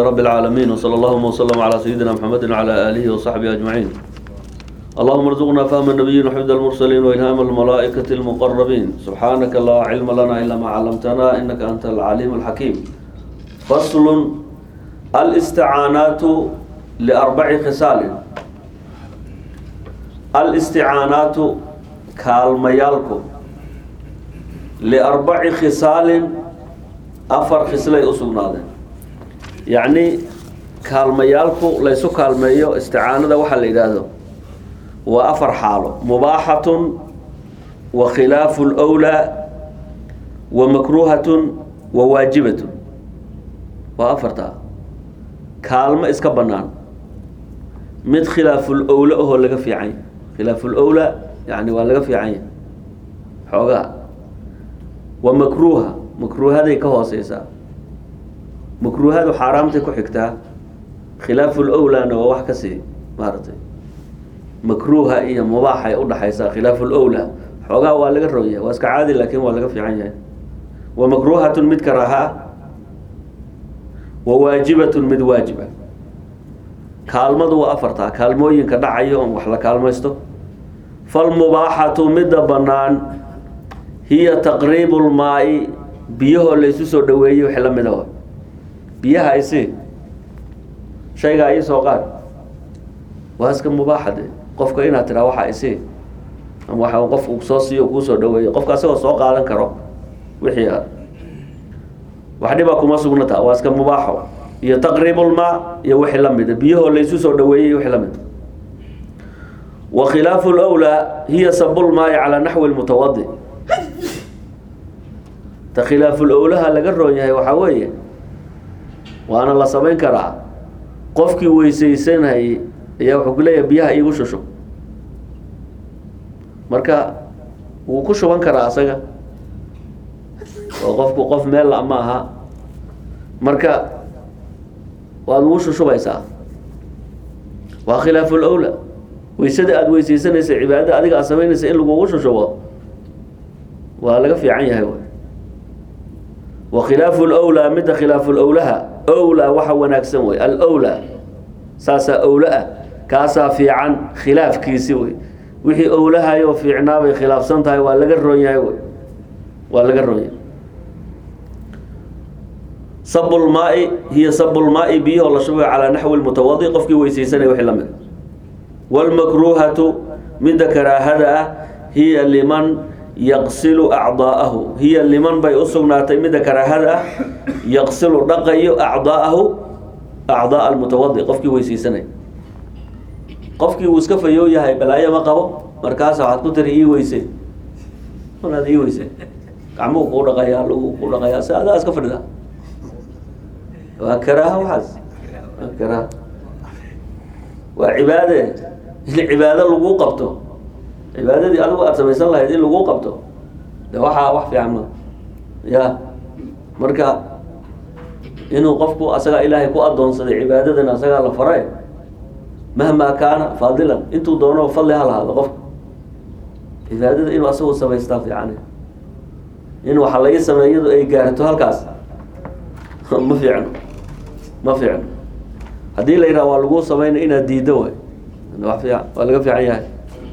رب العالمين وصلى اللهم وسلم على سيدنا محمد وعلى آله وصحبه أجمعين اللهم ارزقنا فهم النبيين وحفظ المرسلين وإلهام الملائكة المقربين سبحانك لا علم لنا إلا ما علمتنا إنك أنت العليم الحكيم فصل الاستعانات لأربع خصال الاستعانات كالميالكو لأربع خصال أفر خصلي أسقنادين يعني كالميالكو ليسو كالميو استعانة وحل إلهه وأفر حاله مباحة وخلاف الأولى ومكروهة وواجبة وأفرتها كالما إسكا بنان مد خلاف الأولى هو لقى في عين خلاف الأولى يعني ولا في عين حوغا ومكروهة مكروه هذا كهو سيسا مكروه هذا حرامتي كحكتا خلاف الأولى أنا وحكسي مارتي مكروهة إيه مباحة يقول حيسا خلاف الأولى حوغا waa laga roya waa iska caadi laakiin waa laga fiican yahay wa makruhatun mid karaha wa waajibatun mid waajiba kaalmadu waa afartaa kaalmooyinka dhacayo on wax la kaalmaysto falmubaaxatu midda bannaan hiya taqriibu lmaai biyahoo laysu soo dhaweeyey wix la mida wa biyaha isi shaygaa ii soo qaad waa iska mubaaxade qofka inaad tiraa waxaa isi ama waxa qofku soo siiyo kuu soo dhaweeyo qofka asagoo soo qaadan karo wixii aad wax dhibaa kuma sugnata waa iska mubaaxo iyo taqriibulmaa iyo wixii la mida biyahoo laysu soo dhaweeyey wixii la mida wa khilaafu lwlaa hiya sabulmaai calaa naxwi lmutawadi ta khilaafulowlaha laga roon yahay waxaa weeye waana la samayn karaa qofkii weysaysanayay ayaa wuxuu ku leeyahay biyaha iigu shusho marka wuu ku shuban karaa asaga oo qofku qof meel la ma aha marka waad ugu shushubaysaa waa khilaafu lowla weysada aada weysaysanaysa cibaadada adiga aad samaynaysa in lagugu shushubo waa laga fiican yahay w wa khilaafu lowlaa midda khilaafu lowlaha owlaa waxa wanaagsan wey alowlaa saasaa owla ah kaasaa fiican khilaafkiisi wey wixii owlahayo fiicnaa bay khilaafsan tahay waa laga roon yahay wy waa laga roon yahay sabulmaai hiya sabulmaai biyahoo la shubay calaa naxwi lmutawadi qofkii weysaysanaya wixii la mid waalmakruuhatu midda karaahada ah hiya liman yaqsilu acdaa'ahu hiya liman bay u sugnaatay midda karaahada ah yaqsilu dhaqayo acdaa'ahu acdaa almutawadi qofkii weysaysanaya qofkii uu iska fayoo yahay balaayo ma qabo markaasa waxaad ku tiri ii weyse manaad ii weyse gacmuhu kuu dhaqayaa lagu ku dhaqayaa si adaa iska fadhida waa karaaha waxaas waa karaaha waa cibaade in cibaado lagu qabto cibaadadii adigu aada samaysan lahayd in lagu qabto de waxaa wax fiican ma ya marka inuu qofku asagaa ilaahay ku adoonsaday cibaadadan asagaa la faray mahmaa kaana faadilan intuu doono fadli ha lahaado qofka cibaadada inuu asagu samaystaa fiican in waxa laga sameeyadu ay gaarto halkaas ma fiicno ma fiicno haddii la yidhaha waa lagu samayna inaad diiddo way wa fiican waa laga fiican yahay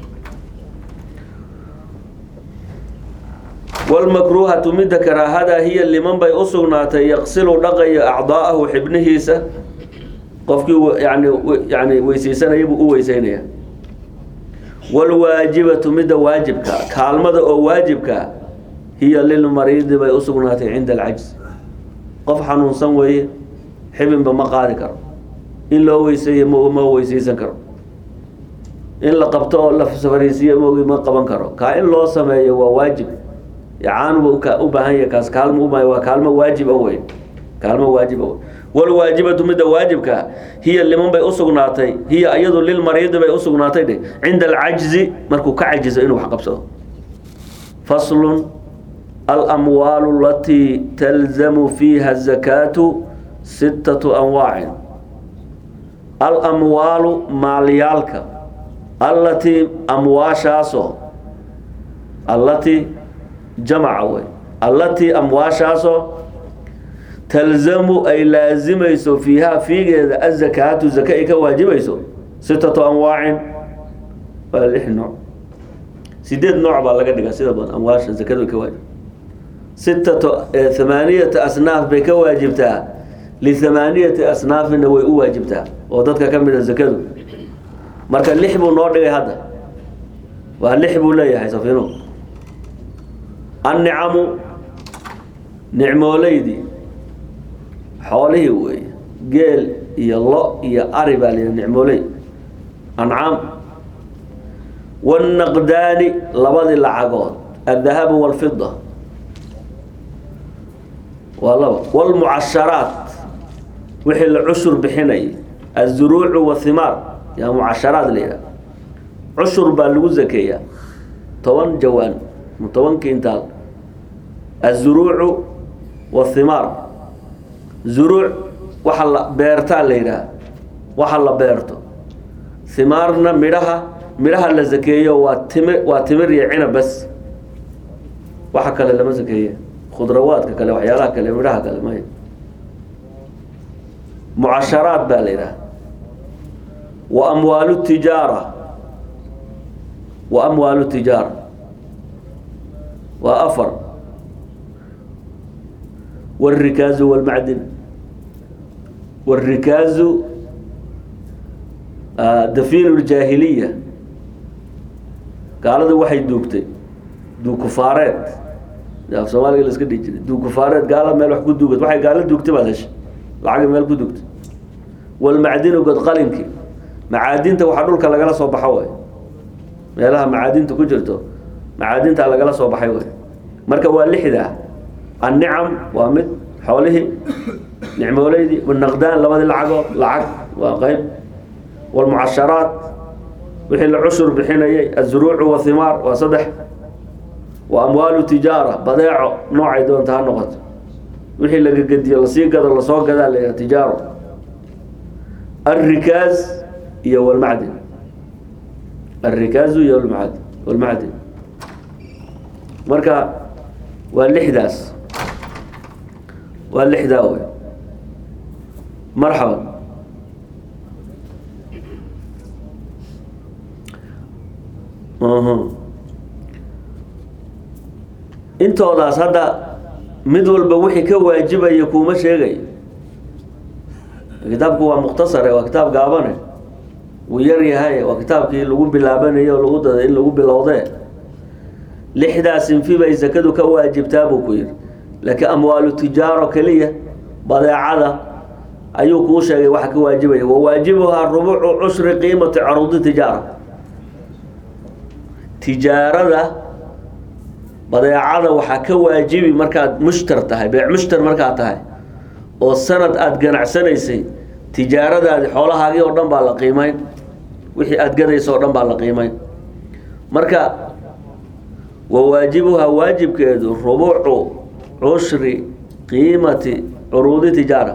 walmakruuhatu midda karaahada hiya liman bay u sugnaatay yaqsilu dhaqayo acdaa'ahu xibnihiisa qofkii yani yani weysaysanaya buu u weysaynaya walwaajibatu midda waajibka kaalmada oo waajibka hiya lilmariidi bay u sugnaatay cinda alcajz qof xanuunsan weeye xibinba ma qaadi karo in loo weyseeyo m ma weysaysan karo in la qabto oo la fariisiyo mogi ma qaban karo kaa in loo sameeyo waa waajib caanuba ka u baahan yahay kaas kaalmo uba waa kaalmo waajiba wey kaalmo waajiba wey walwaajibatu midda waajibka hiya liman bay usugnaatay hiya iyadu lilmariidi bay usugnaatay dhe cinda alcajzi markuu ka cajizo inuu wax qabsado faslun alamwaalu alatii talzamu fiiha azakaatu sittatu anwaacin alamwaalu maalyaalka allatii amwaashaasoo allatii jamaca wey allatii amwaashaasoo talzamu ay laazimayso fiihaa fiigeeda azakaatu zaka ay ka waajibayso sitatu anwaacin waa lix nooc sideed nooc baa laga dhigaa sida badan amwaasha zakadu ay ka waajib sitatu thamaaniyata asnaaf bay ka waajibtaa lithamaaniyati asnaafina way u waajibtaa oo dadka ka mid a zakadu marka lix buu noo dhigay hadda waa lix buu leeyahay safiinu annicamu nicmooleydii xoolihii weeye geel iyo lo iyo ari baa la nicmooley ancaam wannaqdaani labadii lacagood addahabu walfida waa laba wlmucasharaat wixii la cushur bixinayay azuruucu wathimaar yaa mucasharaat la yidhaha cushur baa lagu zakeeyaa toban jawaan toban kintaal azuruucu wathimaar zuruuc waxa la beertaa la yidhaha waxa la beerto himaarna midhaha midhaha la zakeeyo waa timi waa timir iyo cinab bas waxa kale lama zakeeye khudrawaadka kale waxyaalaha kale midhaha kale may mucasharaat baa la yidhaha wa amwaalu tijaara wa amwaalu tijaara waa afar والركاز والمعدن والركاز آه، دفين الجاهلية قالوا waxay duugtay duukufaareed af soomaaliga la iska dhihi jiray duukufaareed gaala meel wax ku duugad waxay gaala duugtay baad heshay lacag meel ku duugtay walmacdinu godqalinki macaadinta waxaa dhulka lagala soo baxo way meelaha macaadinta ku jirto macaadinta lagala soo baxay way marka waa lixda النعم ومد حوله نعموليدي والنقدان لبدي لعقو لعق وقيب والمعشرات وحي العشر بحين الزروع والثمار وصدح وأموال تجارة بضيع نوع دون تها نقط وحي لقى قد يلسي قد لصوق قد تجارة الركاز هي والمعدن الركاز هي والمعدن والمعدن مركا واللحداس waa lixdaa wey marxaban intoodaas hadda mid walba wixii ka waajibaya kuuma sheegay kitaabku waa mukhtasare waa kitaab gaabane wuu yar yahay waa kitaabkii lagu bilaabanayo o lagu daday in lagu bilowdee lixdaa sinfi bay sakadu ka waajibtaa buu ku yidhi laakiin amwaalu tijaaro keliya badeecada ayuu kuu sheegay waxa ka waajibaya wawaajibuhaa rubucu cushri qiimati caruudi tijaara tijaarada badeecada waxaa ka waajibi markaad mushtar tahay beec mushtar markaad tahay oo sanad aada ganacsanaysay tijaaradaadi xoolahaagii oo dhan baa la qiimeyn wixii aada gadaysa oo dhan baa la qiimeyn marka wawaajibuhaa waajibkeedu rubucu cushri qiimati curuudi tijaara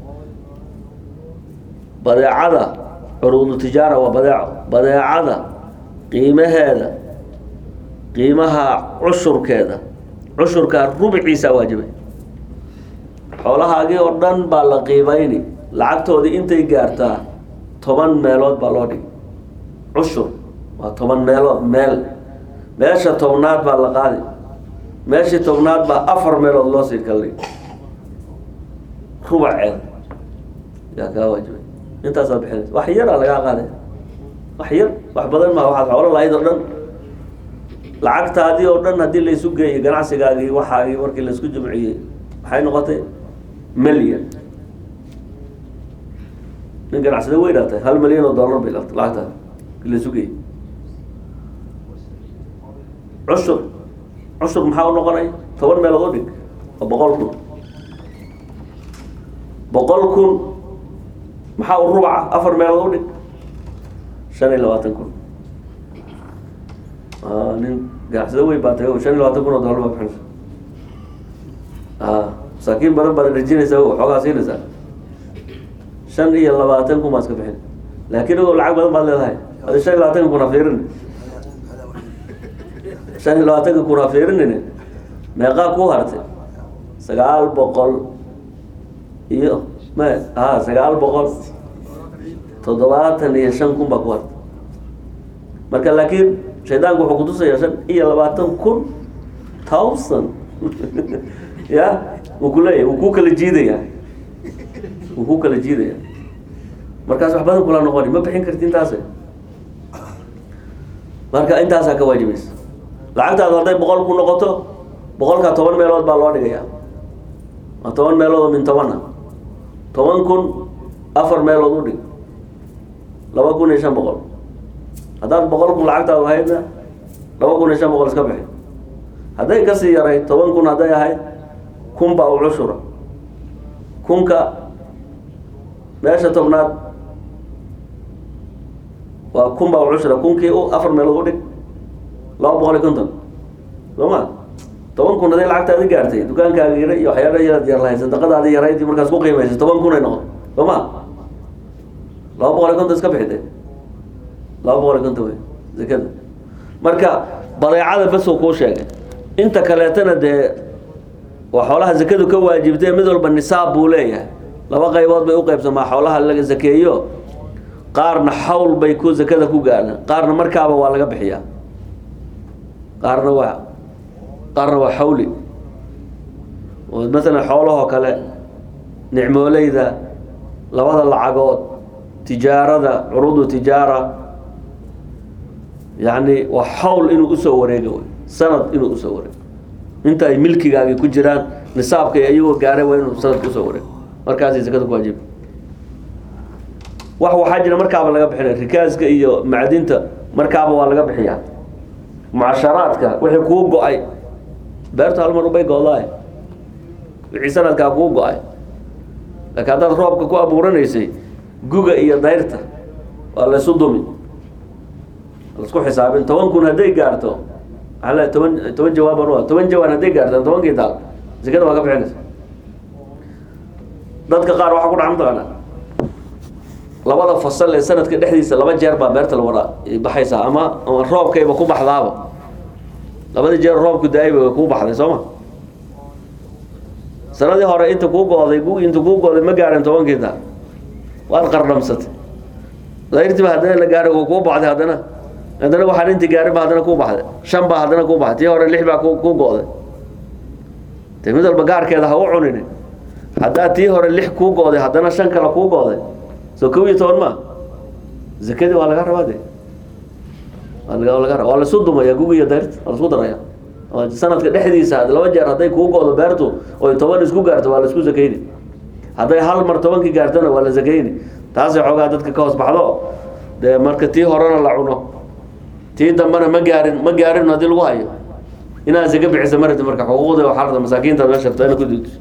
badeecada curuudu tijaara waa badeeco badeecada qiimaheeda qiimaha cushurkeeda cushurkaa rubciisaa waajibay xoolahaagii oo dhan baa la qiimeyni lacagtoodii intay gaartaa toban meelood baa loo dhigi cushur waa toban meelood meel meesha tobnaad baa la qaadi meeshii tobnaad baa afar meelood loo sii kaldhig rubaceed yaa kaa waajibay intaasaad bixinaysa wax yaraa lagaa qaaday wax yar wax badan maa waxaad xoolo lahayd oo dhan lacagtaadii oo dhan haddii laysu geeyey ganacsigaagii waxaagii markii laysku jimciyey maxay noqotay milyan nin ganacsada weynaa tahay hal milyan oo dollar bay lacagtaada markii laysu geeyey cushur cushur maxaa u noqonaya toban meelood u dhig oo boqol kun boqol kun maxaa u rubaca afar meelood u dhig shan iyo labaatan kun nin ganacsado weyn baa tagay shan iyo labaatan kun oo dollar baa bixinaysa masaakiin badan baad rajinaysa xoogaa siinaysaa shan iyo labaatan kun baa iska bixin laakiin o lacag badan baad leedahay adi shan iyo labaatanka kun ha fiirin shan iyo labaatanka kun ha fiirinine meeqaa ku hartay sagaal boqol iyo ma a sagaal boqol toddobaatan iyo shan kun baa ku harta marka laakiin shaydaanku wuxuu kutusayaa shan iyo labaatan kun thousand ya wuu ku leeyahy wuu ku kala jiidaya wuu ku kala jiidaya markaas wax badan kula noqoni ma bixin karti intaas marka intaasaa ka waajibaysa lacagtaadu hadday boqol ku noqoto boqolkaa toban meelood baa loo dhigaya waa toban meelood oo min toban ah toban kun afar meelood u dhig laba kun iyo shan boqol haddaad boqol kun lacagtaadu ahaydna laba kun iyo shan boqol iska bixi hadday kasii yarayd toban kun hadday ahayd kun baa u cushura kunka meesha tobnaad waa kun baa u cushura kunkii u afar meelood u dhig laba boqol iyo konton soo ma toban kun hadday lacagtaadi gaartay dukaankaaga yara iyo waxyaala yaraad yar lahayd sadaqadaadi yarayd markaas ku qiimaysa toban kun ay noqon soo ma laba boqol iyo konton iska bixide laba boqol iyo konton wey zakada marka badeecada basoo kuu sheegay inta kaleetana dee waa xoolaha zakadu ka waajibtay mid walba nisaab buu leeyahay laba qaybood bay u qaybsamaa xoolaha laga zakeeyo qaarna xawl bay ku zakada ku gaadhaan qaarna markaaba waa laga bixiyaa qaarna waa qaarna waa xawli oo masalan xoolahoo kale nicmooleyda labada lacagood tijaarada curuudu tijaara yacni waa xawl inuu usoo wareego wey sanad inuu usoo wareego inta ay milkigaagi ku jiraan nisaabka iyagoo gaaray waa inuu sanadka usoo wareego markaasay zakada ku waajiba wax waxaa jira markaaba laga bixinaya rikaaska iyo macdinta markaaba waa laga bixiyaa mucasharaadka wixii kuu go-ay beertu hal mar ubay goodaay wixii sanadkaa kuu go-ay laakiin haddaad roobka ku abuuranaysay guga iyo dayrta waa laysu dumi lasku xisaabin toban kun hadday gaarto maxaa le toban toban jawaaban u toban jawaan hadday gaarto tobankii daal zakada waa ka bixinaysa dadka qaar waxaa ku dhaca mataqaana labada fasal ee sanadka dhexdiisa laba jeer baa beerta la wada baxaysaa ama ama roobkayba ku baxdaaba labadii jeer roobku da-ayba way kuu baxday soo ma sanadii hore inta kuu gooday gu inta kuu gooday ma gaarin tobankii daal waad qardhamsatay dayrtiiba haddana la gaaray oo kuu baxday haddana haddana waxaan intii gaarin ba haddana kuu baxday shan baa haddana kuu baxday tii hore lix baa ku kuu go-day de mid walba gaarkeeda ha u cunini haddaa tii hore lix kuu go-day haddana shan kale kuu go-day soo kow iyo toban ma zakadii waa laga rabaa de waa laga laga raba waa laisu dumaya gugi iyo dayrta waa laisku daraya sanadka dhexdiisa laba jeer hadday kuu go-do beertu oy toban isku gaarto waa laisku zakayni hadday hal mar tobankii gaartona waa la zakayni taasay xoogaa dadka ka hoos baxdo dee marka tii horena la cuno tii dambena ma gaarin ma gaarin haddii lagu hayo inaad zaka bixisa marati marka xuquuqda waxaa rabta masaakiinta meesha rabta ina ku diido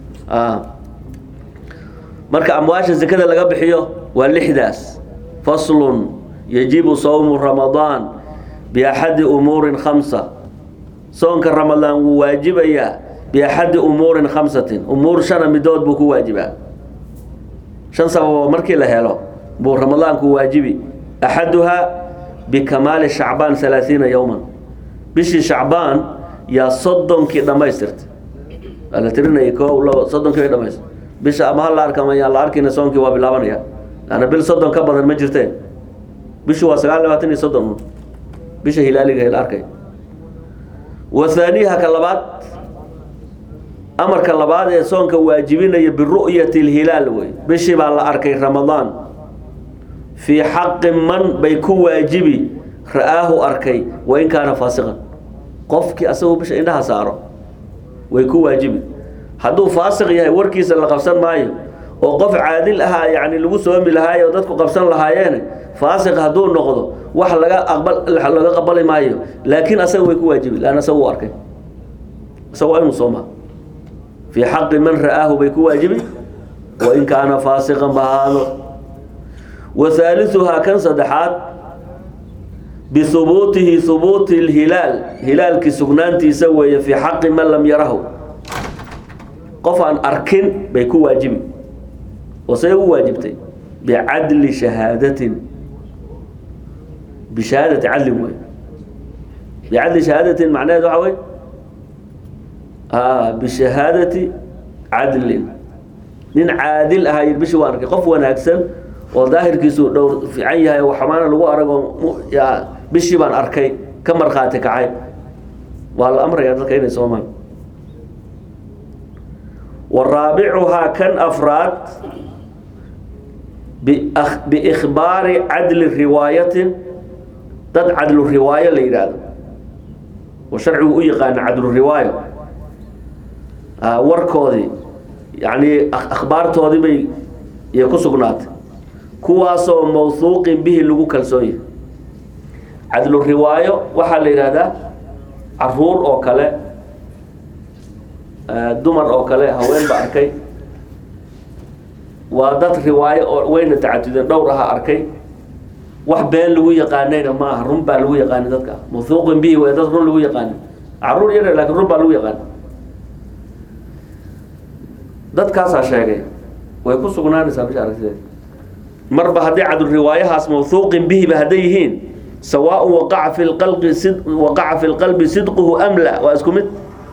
marka amwaasha zakada laga bixiyo waa lixdaas faslun yajibu sawmu ramadaan biaxadi umuurin khamsa soonka ramadaan wuu waajibayaa biaxadi umuurin khamsatin umuur shana midood buu ku waajibaa shan sababoo markii la helo buu ramadaanku waajibi axaduhaa bikamaali shacbaan halaaiina yowman bishii shacbaan yaa soddonkii dhammaystirtay waa la tirinaya ko labo soddonkii bay dhamaystir bisha ama ha la arka ama yaan la arkayna soonkii waa bilaabanaya laanna bil soddon ka badan ma jirteen bishu waa sagaal labaatan iyo soddon bisha hilaaliga la arkay wa haaniiha ka labaad amarka labaad ee soonka waajibinaya biru'yati lhilaal wey bishii baa la arkay ramadaan fii xaqi man bay ku waajibi ra'aahu arkay wain kaana faasiqan qofkii asagoo bisha indhaha saaro way ku waajibi hadduu faasiq yahay warkiisa la qabsan maayo oo qof caadil ahaa yani lagu soomi lahaayo oo dadku qabsan lahaayeene faasiq hadduu noqdo wax laga aqbal laga qabali maayo laakiin asaga way ku waajibi laanna asaga u arkay isaga waa inuu soomaa fii xaqi man ra'aahu bay ku waajibi wain kaana faasiqan bahaado wa haaliuhaa kan saddexaad bihubuutihi hubuuti lhilaal hilaalkii sugnaantiisa weeye fii xaqi man lam yarahu qof aan arkin bay ku waajibi oo say ugu waajibtay bicadli shahaadatin bishahaadati cadlin wey bicadli shahaadatin macnaheed waxa wey bishahaadati cadlin nin caadil ahaa yidhi bishii waan arkay qof wanaagsan oo daahirkiisu dhowr fiican yahay oo xamaana lagu aragoo mu- yaa bishii baan arkay ka markhaati kacay waa la amrayaa dadka inay soomaan waraabicuhaa kan afraad biak- biikhbaari cadli riwaayatin dad cadlu riwaayo la yidhaahdo oo sharcigu u yaqaana cadlu riwaayo Ah, warkoodii yacni ak- akhbaartoodii bay iyo ku sugnaatay kuwaasoo mawhuuqin bihi lagu kalsoon yahay cadlu riwaayo waxaa la yidhaahdaa caruur oo kale ah, dumar oo kale haween ba arkay waa dad riwaayo oo wayna tacadudeen dhowr ahaa arkay wax been lagu yaqaanayna ma aha run baa lagu yaqaanay dadka mawhuuqin bihi way dad run lagu yaqaanay caruur yar laakiin run baa lagu yaqaanay dadkaasaa sheegay way ku sugnaanaysaa bisha aragtideeda marba haddii cadul riwaayahaas mawhuuqin bihiba hadday yihiin sawaaء waqaca fi lqalbi sid waqaca fi lqalbi sidquhu am la waa isku mid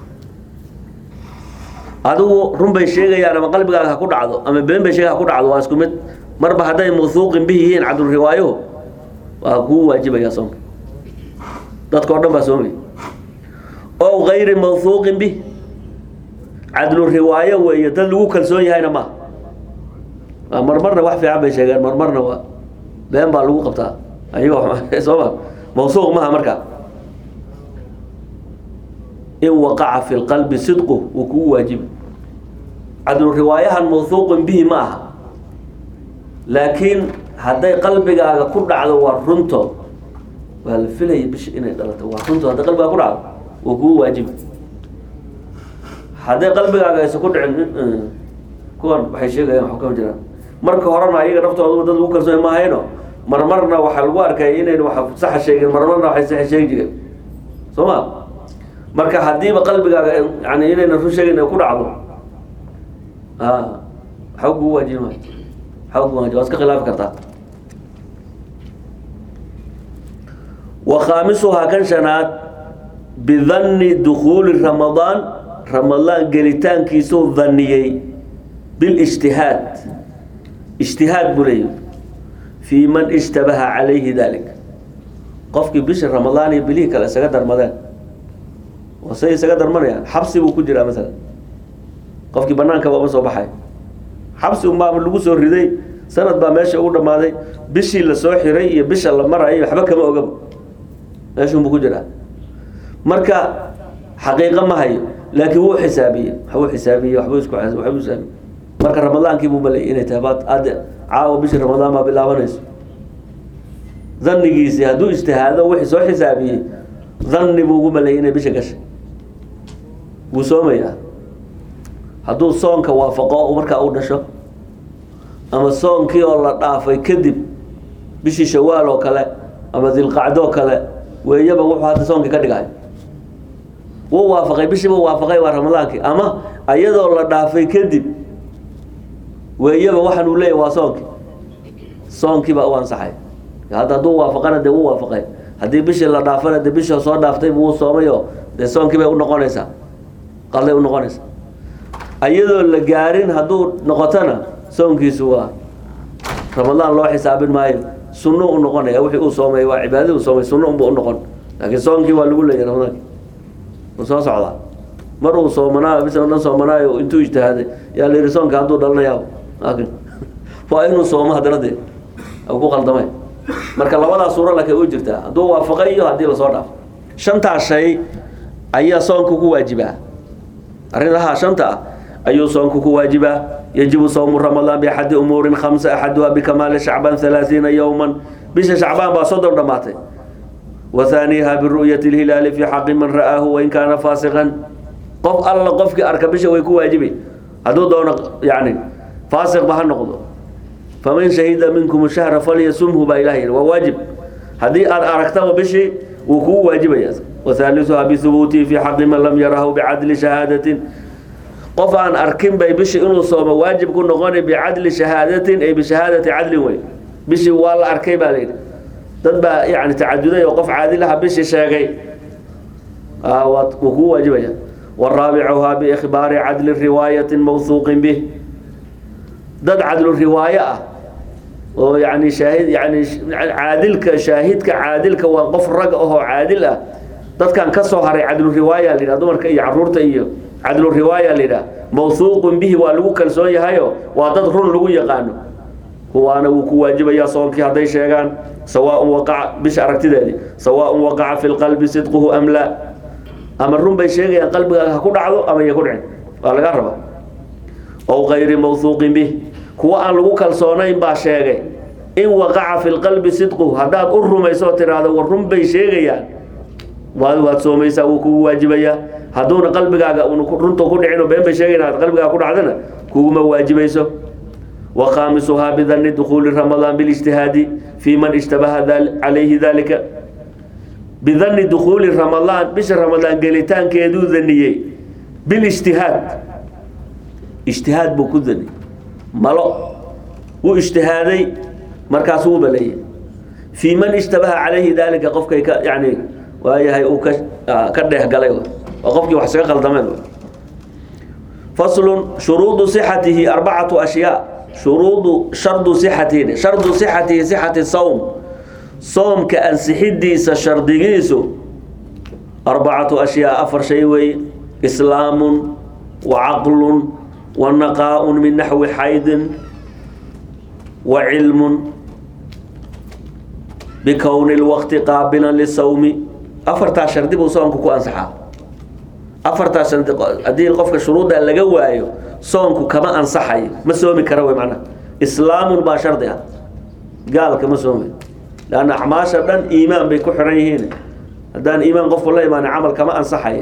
adigu run bay sheegayaan ama qalbigaaga ha ku dhacdo ama been bay sheega ha ku dhacdo waa isku mid marba hadday mawhuuqin bihi yihiin cadul riwaayuhu waa kuu waajibaya soonka dadka o dhan baa soomaya ow gayri mawhuuqin bih cadlu riwaayo weeye dad lagu kalsoon yahayna ma waa marmarna wax fiican bay sheegeen marmarna waa been baa lagu qabtaa ayagoo sooma mawsuuq maha markaa in waqaca fi lqalbi sidqu wuu kugu waajibi cadlu riwaayahan mawhuuqin bihi ma aha laakiin hadday qalbigaaga ku dhacdo waa runto waa la filaya bishi inay dhalato waa runto hadday qalbigaaga ku dhacdo wuu kugu waajibi hadday qalbigaaga aysan ku dhicin kuwan waxay sheegayaan waxu kama jiraan marka horena ayaga naftooda dad lagu kalsoon maahayno marmarna waxaa lagu arkay inayn wax saxa sheegin marmarna waxay saxa sheegi jireen soo ma marka haddiiba qalbigaaga yani inayna run sheegayn ay ku dhacdo a waxa kugu waajibi maayo waxa kugu waajibi waa iska khilaafi kartaa wa khaamisuhaa kan shanaad bidanni dukhuuli ramadaan ramadaan gelitaankiisuu dhaniyey bilijtihaad ijtihaad buu leeyahy fii man ishtabaha calayhi dalik qofkii bisha ramadaan iyo bilihii kale isaga darmadeen oo say isaga darmanayaan xabsi buu ku jiraa masalan qofkii bannaankaba uma soo baxay xabsi unbaa lagu soo riday sanad baa meesha ugu dhammaaday bishii la soo xiray iyo bisha la marayo waxba kama ogaba meeshunbuu ku jiraa marka xaqiiqo ma hayo laakiin wuu xisaabiyey waxbuu xisaabiyey waxbuu isku waxbuu xisaabiyey marka ramadaankii buu malay inay tahay baad aad caawa bishii ramadaan baa bilaabanayso dhannigiisii hadduu ijtihaado wixii soo xisaabiyey dhanni buu ugu malayay inay bisha gashay wuu soomayaa hadduu soonka waafaqo markaa uu dhasho ama soonkii oo la dhaafay kadib bishii shawaal oo kale ama dilqacdoo kale weeyaba wuxuu hadda soonkii ka dhigay wuu waafaqay bishiiba waafaqay waa ramadaankii ama ayadoo la dhaafay kadib weeyaba waxaan uu leeyahy waa soonkii soonkiibaa u ansaxay hadda hadduu waafaqana dee wuu waafaqay haddii bishii la dhaafana dee bishii soo dhaaftay wuu soomayo dee soonkii bay unoqonaysaa qalday unoqonaysaa ayadoo la gaarin hadduu noqotona soonkiisu waa ramadaan loo xisaabin maayo sunno u noqonaya wixii uu soomay waa cibaadadii uu soomay sunno unba u noqon laakiin soonkii waa lagu leeyahy ramadaanki wuu soo socdaa mar uu soomanaayo bisan o dhan soomanaayo intuu ijtihaaday yaa la yidhi soonka hadduu dhalanayaa laakiin waa inuu soomo haddana dee ku qaldamay marka labadaa suuro laakiin u jirtaa hadduu waafaqay iyo haddii lasoo dhaafo shantaas shay ayaa soonka ku waajibaa arrinaha shanta ah ayuu soonku ku waajibaa yajibu sawmu ramadaan biaxadi umuurin khamsa axaduha bikamaali shacbaan halaaiina yowman bisha shacbaan baa soddon dhammaatay وثانيها برؤية الهلال في حق من رآه وإن كان فاسقا قف الله قفك أركب بشه ويكون واجبي هذا دون يعني فاسق بها النقض فمن شهد منكم الشهر فليسمه بإلهه وواجب هذه أركته بشي وكو واجب ياسر وثالثها بثبوته في حق من لم يره بعدل شهادة قف أن أركن بي بشي إنه صوم واجب كن غني بعدل شهادة أي بشهادة عدل وين بشي والله أركي بالين dad baa yani tacaduday oo qof caadilaha bishii sheegay wuu kuu waajibaya waraabicuhaa biikhbaari cadli riwaayatin mawhuuqin bih dad cadlu riwaayo ah oo yani shaahid yani caadilka shaahidka caadilka waa qof rag ahoo caadil ah dadkan ka soo haray cadlu riwaaya la yidhaha dumarka iyo caruurta iyo cadlu riwaaya la yidhaha mawhuuqun bihi waa lagu kalsoon yahayo waa dad run lagu yaqaano kuwaana wuu ku waajibayaa soonkii hadday sheegaan sawaaun waqaca bisha aragtideedii sawaaun waqaca fi lqalbi sidquhu am laa ama run bay sheegayaan qalbigaaga ha ku dhacdo ama ya ku dhicin waa laga rabaa ow kayri mawhuuqin bih kuwa aan lagu kalsoonayn baa sheegay in waqaca fi lqalbi sidquhu haddaad u rumayso oo tiraahdo war run bay sheegayaan waad waad soomaysaa wuu kugu waajibayaa hadduuna qalbigaaga runta ku dhicin oo been bay sheegayan aad qalbigaaga ku dhacdana kuguma waajibayso wa khaamisuhaa bidani dukhuuli ramadaan bilijtihaadi fii man ishtabaha calayhi dalika bidani dukhuuli ramadaan bisha ramadaan gelitaankeeduu daniyey bilijtihaad ijtihaad buu ku daniyey malo wuu ijtihaaday markaas wuu baleeyey fii man ishtabaha calayhi dalika qofkay ka yani waayahay uu ka ka dheehgalay waa qofkii wax isaga qaldameen faslun shuruudu sixatihi arbacatu ashyaa shuruudu shardu sixatihi shardu sixatihi sixati sawm soomka ansixidiisa shardigiisu arbacatu ashyaa afar shay weeye islaamun wa caqlun wa naqaa-un min naxwi xaydin wa cilmun bikowni lwaqti qaabilan lisawmi afartaas shardi buu soomku ku ansaxaa afartaas shardi haddii qofka shuruudda laga waayo soomku kama ansaxayo ma soomi kara wey macnaha islaamun baa shardi ah gaalka ma soomi leanna acmaasha dhan iimaan bay ku xiran yihiin haddaan iimaan qofku la imaanin camal kama ansaxayo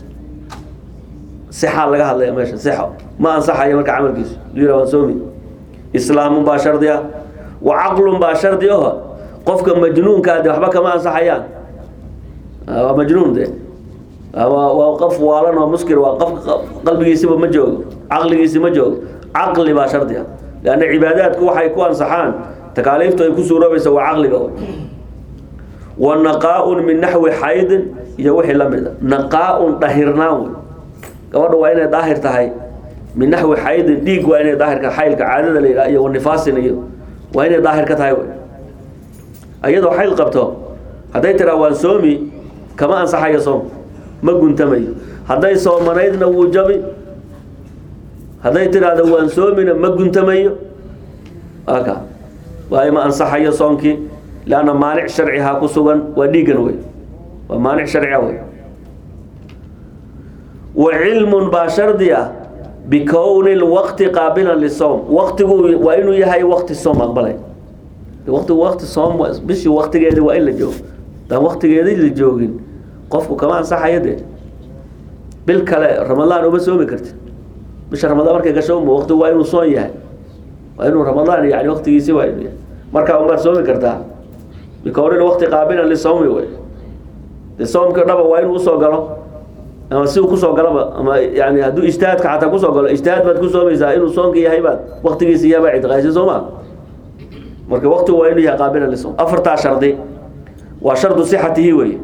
sixaa laga hadlaya meesha sixo ma ansaxayo marka camalkiisu yira waan soomi islaamun baa shardi ah wa caqlun baa shardi aho qofka majnuunkaa de waxba kama ansaxayaan waa majnuun de waa qof waalan oo muskir waa qof qalbigiisiba ma joogo caqligiisi ma joogo caqli baa shardi ah leanna cibaadaadku waxay ku ansaxaan takaaliiftu ay ku suuroobaysa waa caqliga wa naqaa-un min naxwi xaydin iyo wixii la mid a naqaa-un dhahirnaan wey gabadha waa inay daahir tahay min naxwi xaydin dhiig waa inay daahirka xaylka caadada la yidhaha iyo wanifaasin iyo waa inay daahir ka tahay wey iyadoo xayl qabto hadday tiraa waan soomi kama ansaxayo soom ma guntamayo hadday soomanaydna wuu jabi hadday tiraahdo waan soomina ma guntamayo aka waayo ma ansaxayo soomkii leanna maanic sharcihaa ku sugan waa dhiigan wey waa maanic sharciga wey wa cilmun baa shardi ah bikowni lwaqti qaabilan lisowm waqtigu waa inuu yahay waqti soom aqbalay waqtigu waqti soom bishii waqtigeedi waa in la joogo daan waqtigeedii la joogin qofku kama ansaxayo dee bil kale ramadaan uma soomi kartid bisha ramadaan markay gasho uma waqtigu waa inuu soon yahay waa inuu ramadaan yani waqtigiisi waa inuu yahay markaa umaad soomi kartaa bikowni waqti qaabilan lisawmi wey de soomkii dhaba waa inuu usoo galo ama si uu kusoo galaba ama yani hadduu ijtihaadka xataa kusoo galo ijtihaad baad ku soomaysaa inuu soonka yahay baad waqtigiisi yahay baa ictiqaadisay soo ma marka waqtigu waa inuu yahay qaabilan lisawm afartaa shardi waa shardu sixatihi weeye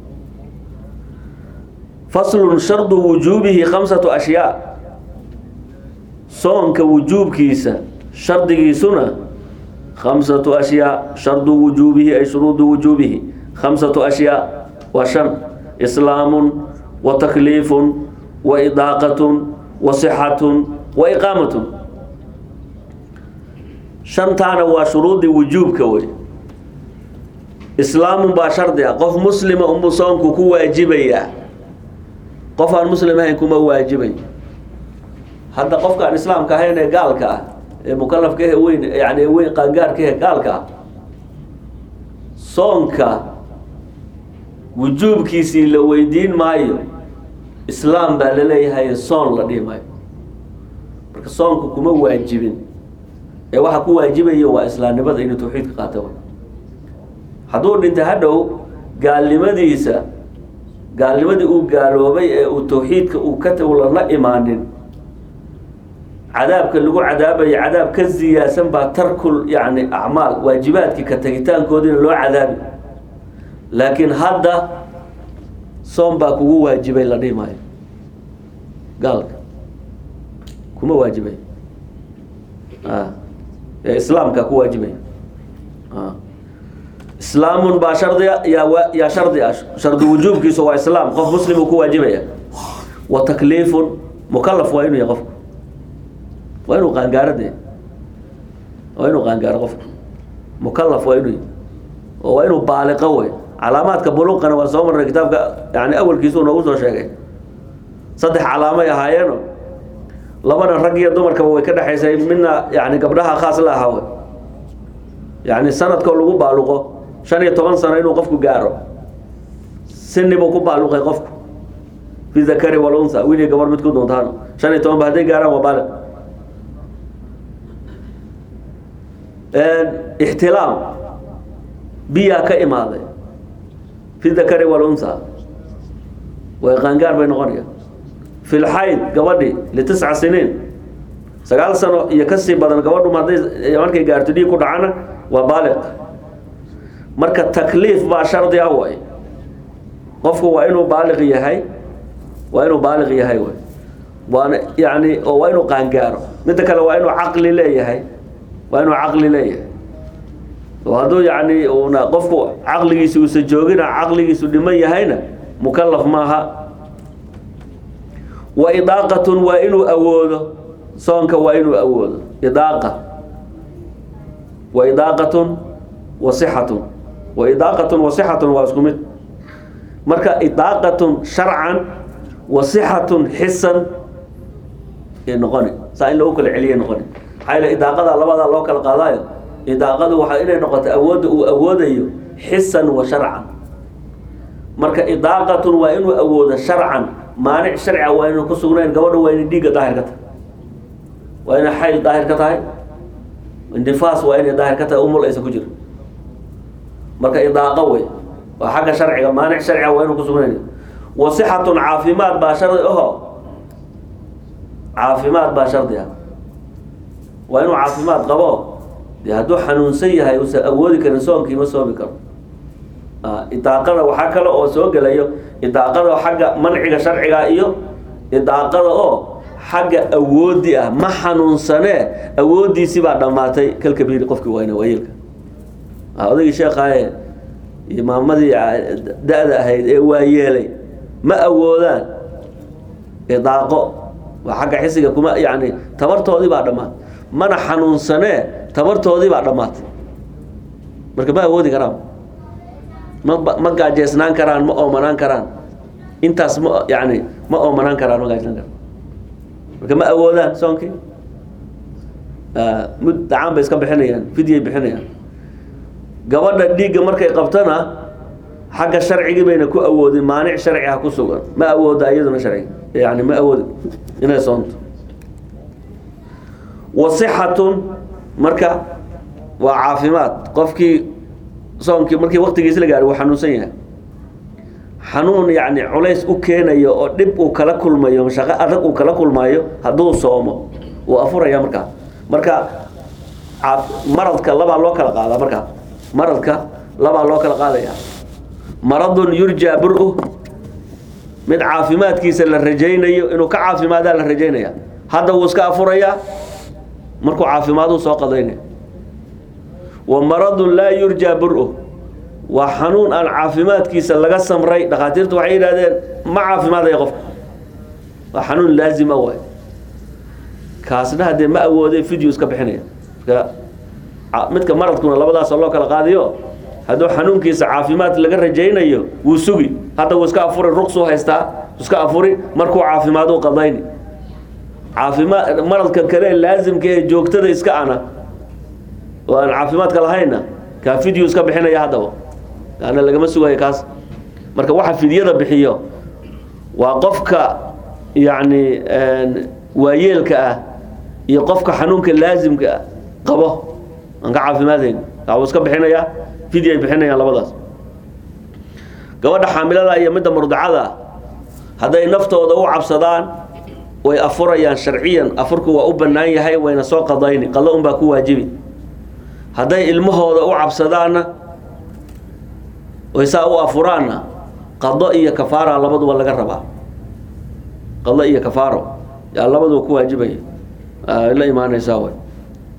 faslun shardu wujuubihi khamsatu ashyaa soonka wujuubkiisa shardigiisuna khamsatu ashyaa shardu wujuubihi ay shuruudu wujuubihi khamsatu ashyaa waa shan islaamun wa takliifun wa idaaqatun wa sixatun wa iqaamatun shantaana waa shuruudii wujuubka wey islaamun baa shardi ah qof muslima unbuu soonku ku waajibayaa qof aan muslim ahayn kuma waajibay hadda qofkaan islaamka ahayn ee gaalka ah ee mukalafka eh weyn yani weyn qaangaarka eh gaalka ah soonka wujuubkiisii la weydiin maayo islaam baa la leeyahay soon la dhihi maayo marka soonku kuma waajibin ee waxa ku waajibayo waa islaamnimada inuu tawxiidka qaato hadduu dhinta hadhow gaalnimadiisa gaalnimadii uu gaaloobay ee uu tawxiidka uu ka tawla la imaanin cadaabka lagu cadaabayo cadaab ka ziyaasan baa tarkul yani acmaal waajibaadkii ka tagitaankoodiina loo cadaabi laakiin hadda soom baa kugu waajibay la dhihi maayo gaalka kuma waajibay ee islaamka ku waajibaya islaamun baa shardiga yaa yaa shardi ah shardi wujuubkiisu waa islaam qof muslim uu ku waajibaya wa takliifun mukalaf waa inuu yahay qofku waa inuu qaangaaro dee waa inuu qaangaaro qofku mukalaf waa inuu yahay oo waa inuu baaliqo wey calaamaadka buluuqana waa soo marnay kitaabka yani awalkiisu noogu soo sheegay saddex calaamay ahaayeeno labana rag iyo dumarkaba way ka dhexaysay midna yani gabdhaha khaas la ahaa wey yani sanadkoo lagu baaluqo shan iyo toban sano inuu qofku gaaro sini buu ku baaluqay qofku fi dakari walunsa wiil iyo gabar mid ku doontaano shan iyo toban ba hadday gaaraan waa baaliq ixtilaam biyaa ka imaaday fi dakari walunsa way qaangaar bay noqonaya fi lxayd gabadhi litisca siniin sagaal sano iyo kasii badan gabadhu hadday markay gaarto dhiig ku dhacana waa baaliq marka takliif baa shardi ah way qofku waa inuu baaliq yahay waa inuu baaliq yahay way waana yani oo waa inuu qaangaaro midda kale waa inuu caqli leeyahay waa inuu caqli leeyahay oo hadduu yani una qofku caqligiisa uusa joogina caqligiisu dhiman yahayna mukalaf maaha wa idaaqatun waa inuu awoodo soonka waa inuu awoodo idaaqa wa idaaqatun wa sixatun wa idaaqatun wa sixatun waa isku mid marka idaaqatun sharcan wa sixatun xisan ay noqoni saa in lagu kala celiya noqoni maxaa yeele idaaqada labadaa loo kala qaadaayo idaaqadu waxaa inay noqoto awoodda uu awoodayo xisan wa sharcan marka idaaqatun waa inuu awoodo sharcan maanic sharciga waa inuu ku sugnayn gabadha waa inay dhiigga daahir ka tahay waa inay xayl daahir ka tahay nifaas waa inay daahir ka tahay umul aysan ku jiro marka idaaqo wey waa xagga sharciga maanic sharciga waa inuu ku sugnayn wa sixatun caafimaad baa shardi aho caafimaad baa shardi ah waa inuu caafimaad qabo dee hadduu xanuunsan yahay uusan awoodi karin soonkii ma soomi karo idaaqada waxaa kale oo soo gelayo idaaqada xagga manciga sharciga iyo idaaqada oo xagga awoodi ah ma xanuunsanee awoodiisii baa dhammaatay kalkabiiri qofkii wayna waayeelka odaygii sheekhaye imaamadii da-da ahayd ee waayeelay ma awoodaan idaaqo waa xagga xisiga kuma yani tabartoodii baa dhammaatay mana xanuunsanee tabartoodii baa dhammaatay marka ma awoodi karaan ma ma gaajeysnaan karaan ma oomanaan karaan intaas ma yani ma oomanaan karaan ma gaajeysnaan karaan marka ma awoodaan soonkii mud dacaan bay iska bixinayaan fidyay bixinayaan gabadha dhiigga markay qabtana xagga sharcigii bayna ku awoodin maanic sharci ha ku sugan ma awooda iyaduna sharciga yani ma awoodi inay soonto wasixatun marka waa caafimaad qofkii soonkii markii waktigiisi la gaari wuu xanuunsan yahay xanuun yani culays u keenayo oo dhib uu kala kulmayo shaqo adag uu kala kulmayo hadduu soomo wuu afuraya markaa marka maradka labaa loo kala qaadaa markaa maradka labaa loo kala qaadaya maradun yurjaa bur-u mid caafimaadkiisa la rajaynayo inuu ka caafimaadaa la rajaynaya hadda wuu iska afurayaa markuu caafimaaduu soo qadaynaya wa maradun laa yurjaa bur-u waa xanuun aan caafimaadkiisa laga samray dhakhaatiirtu waxay yidhahdeen ma caafimaadaya qofka waa xanuun laazima waay kaasna haddee ma awooday video iska bixinaya marka midka maradkuna labadaasoo loo kala qaadiyo hadduu xanuunkiisa caafimaad laga rajaynayo wuu sugi hadda wuu iska afuri ruqsuu haystaa iska afuri markuu caafimaaduu qadayni caafimaad maradka kale laazimka ee joogtada iska ana oo aan caafimaadka lahayna kaa video iska bixinaya haddaba kaana lagama sugayo kaas marka waxa fidyada bixiyo waa qofka yacni waayeelka ah iyo qofka xanuunka laazimka ah qabo aan ka caafimaadayn kaa wuu iska bixinayaa fidya ay bixinayaan labadaas gabadha xaamilada iyo midda murdacada hadday naftooda u cabsadaan way afurayaan sharciyan afurku waa u bannaan yahay wayna soo qadayni qado unbaa ku waajibi hadday ilmahooda u cabsadaanna way saa u afuraanna qado iyo kafaara labaduba laga rabaa qado iyo kafaaro yaa labaduba ku waajibaya la imaanaysaa way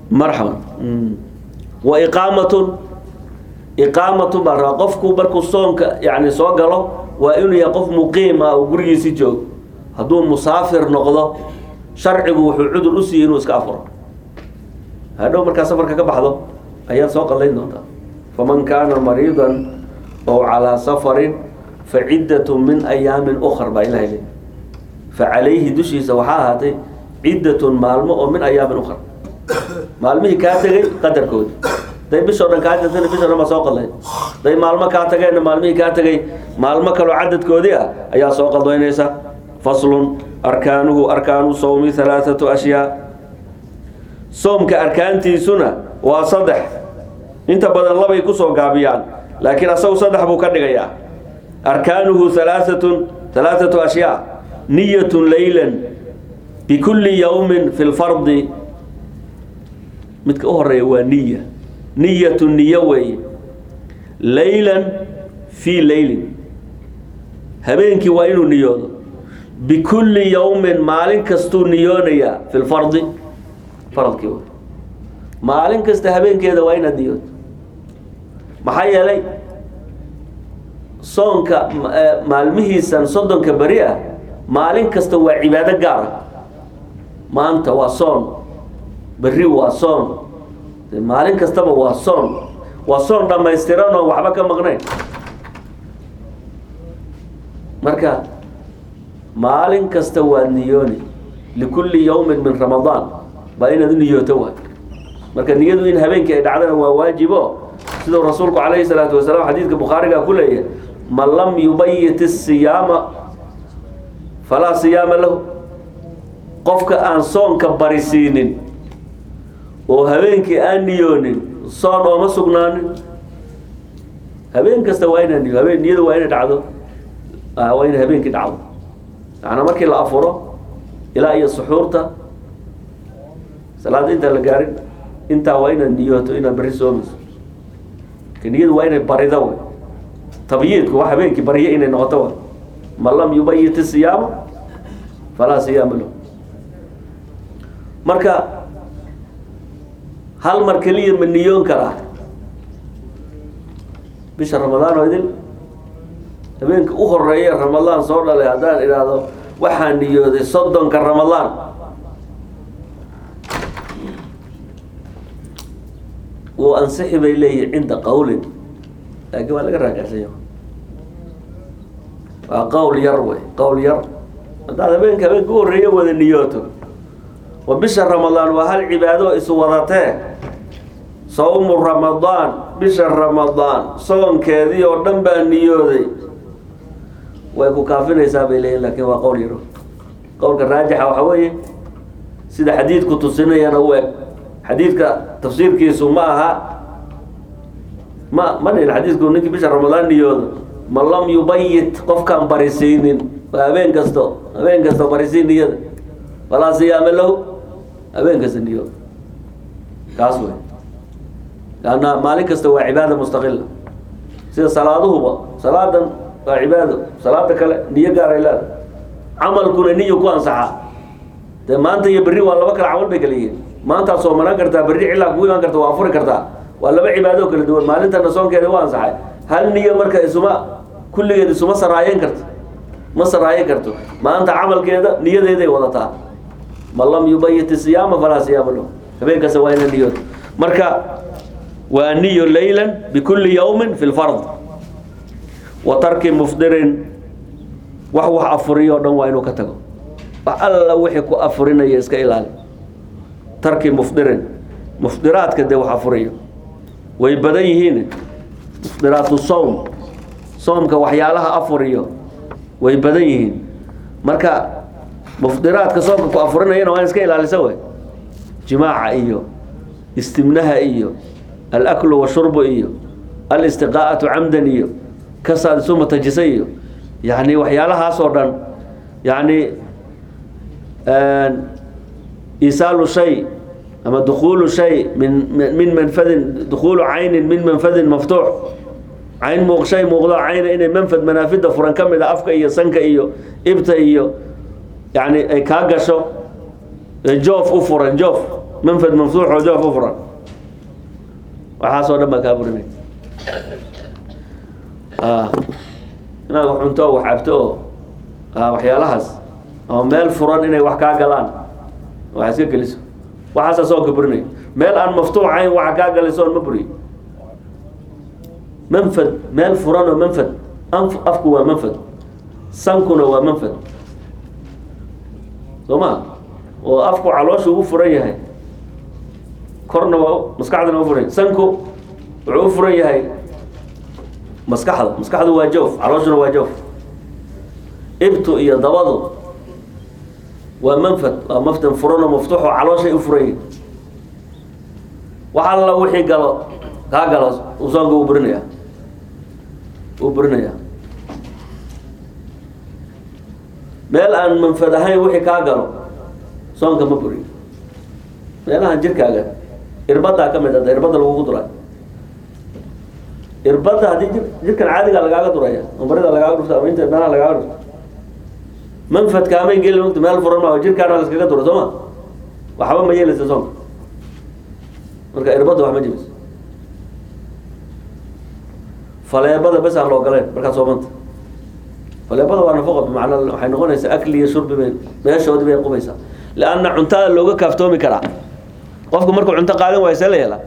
marxaban wa iqaamatun iqaamatun baa rabaa qofku markuu soonka yani soo galo waa inuu yahay qof muqiim ah oo gurigiisi joogo hadduu musaafir noqdo sharcigu wuxuu cudur u siiyey inuu iska afuro hadhow markaa safarka ka baxdo ayaad soo qallayn doontaa faman kaana mariidan ow calaa safarin fa ciddatu min ayaamin ukar baa ilahay leey fa calayhi dushiisa waxaa ahaatay ciddatun maalmo oo min ayaamin ukar maalmihii kaa tegay qadarkoodi day bishoo dhan kaa jirtana bishoo dhan baa soo qallayn day maalmo kaa tageenna maalmihii kaa tegay maalmo kaloo cadadkoodii ah ayaa soo qaldaynaysa faslun arkaanuhu arkaanu sawmi halaathatu ashyaa soomka arkaantiisuna waa saddex inta badan labay kusoo gaabiyaan laakiin asagu saddex buu ka dhigayaa arkaanuhu halaaatun halaathatu ashyaa niyatun laylan bikulli yawmin fi lfardi midka u horeeya waa niya niyatu niyo weeye laylan fii leylin habeenkii waa inuu niyoodo bikulli yawmin maalin kastuu niyoonayaa fi lfardi faradkii wey maalin kasta habeenkeeda waa inaad niyooto maxaa yeelay soonka maalmihiisan soddonka beri ah maalin kasta waa cibaado gaar ah maanta waa soon berri waa soon maalin kastaba waa soon waa soon dhammaystiran oo waxba ka maqnayn marka maalin kasta waa niyooni likulli yawmin min ramadaan baa inaad u niyooto waay marka niyadu in habeenkii ay dhacdana waa waajibo siduu rasuulku calayhi salaatu wasalaam xadiidka bukhaariga ku leeyahay man lam yubayit isiyaama falaa siyaama lahu qofka aan soonka barisiinin oo habeenkii aan niyoonin soon ooma sugnaanin habeen kasta waa inaa niyo habeen niyadu waa inay dhacdo waa inay habeenkii dhacdo macnaa markii la afuro ilaa iyo suxuurta salaada intaan la gaarin intaa waa inaad niyooto inaad beri soomayso niyadu waa inay barido w tabyiidku waa habeenkii baryo inay noqoto wa man lam yubayit isiyaama falaa siyaama lahu marka hal mar keliya ma niyoon karaa bisha ramadaan oo idin habeenka u horeeya ramadaan soo dhalay haddaan idhaahdo waxaa niyooday soddonka ramadaan wuu ansixi bay leeyihin cinda qawlin laakiin waa laga raagacsanya waa qawl yar wey qawl yar haddaad habeenka habeenka u horreeya wada niyooto wa bisha ramadaan waa hal cibaado isu wadatee sawmu ramadaan bisha ramadaan soonkeedii oo dhan baa niyooday way ku kaafinaysaa bay leeyihin laakiin waa qowl yaro qowlka raajixa waxa weeye sida xadiidku tusinayana u eg xadiidka tafsiirkiisu ma aha ma ma dhihin xadiidku ninkii bisha ramadaan niyoodo man lam yubayit qofkaan barisiinin waa habeen kasto habeen kasto barisiin niyada falaa siyaama lahu habeen kasta niyoodo kaas wey lanna maalin kasta waa cibaada mustaqila sida salaaduhuba salaadan waa cibaado salaada kale niyo gaaray leeda camalkuna niyo ku ansaxaa dee maanta iyo berri waa laba kale camal bay kala yihiin maantaad soomanaan kartaa berri cilaa kugu imaan karta waa afuri kartaa waa laba cibaado kala duwan maalintana soonkeeda waa ansaxay hal niyo marka isuma kulligeed isuma saraayen karto ma saraayen karto maanta camalkeeda niyadeeday wadataa man lam yubayit isiyaama falaa siyaama lahu habeenkaasa waa ina niyood marka waa niyo laylan bikulli yawmin fi lfard wa tarki mufdirin wax wax afuriyo o dhan waa inuu ka tago wax alla wixii ku afurinaya iska ilaali tarki mufdirin mufdiraadka dee wax afuriyo way badan yihiin mufdiraatu sowm soomka waxyaalaha afuriyo way badan yihiin marka mufdiraadka soomka ku afurinayana waa in iska ilaalisa wey jimaaca iyo istimnaha iyo alaklu washurbu iyo alistiqaa'atu camdan iyo kasaad isu matajisa iyo yani waxyaalahaas oo dhan yani isaalu shay ama dukuulu shay min min manfadin dukuulu caynin min manfadin maftuux cayn muuq shay muuqdo cayna inay manfad manaafida furan ka mid a afka iyo sanka iyo ibta iyo yani ay kaa gasho joof u furan joof manfad maftuux oo joof u furan waxaasoo dhan baa kaa burinay inaad wax cunto oo wax cabto oo waxyaalahaas ama meel furan inay wax kaa galaan wax iska geliso waxaasaa soonka burinay meel aan maftuucayn waxa kaa galiso on ma buriyo manfad meel furan oo manfad anf afku waa manfad sankuna waa manfad soo ma oo afku caloosha ugu furan yahay korna waa maskaxdana u furan yahay sanku wuxuu u furan yahay maskaxda maskaxdu waa joof calooshuna waa joof ibtu iyo dabadu waa manfad waa maftan furan oo maftuux oo calooshay u furan yihin wax alla wixii galo kaa galo uu soonka u burinaya uu burinaya meel aan manfad ahayn wixii kaa galo soonka ma buriyo meelahan jirkaaga irbadaa ka mid ada irbada lagugu duray irbada haddii jir jirkan caadiga lagaaga duraya marida lagaaga dhurta ama inta meelaha lagaaga dhurta manfadkaamay geli mogta meel furan maa jirkaana laskaga dura soo ma waxba ma yeelaysa soonka marka irbada wax ma jebis faleebada bes aan la ogoleen markaa soomanta faleebada waa nafaqo bimacnaa waxay noqonaysaa akli iyo shurbi bay meeshoodii bay qubaysaa leanna cuntada looga kaaftoomi karaa qofku markuu cunto qaadan waayo see la yeelaa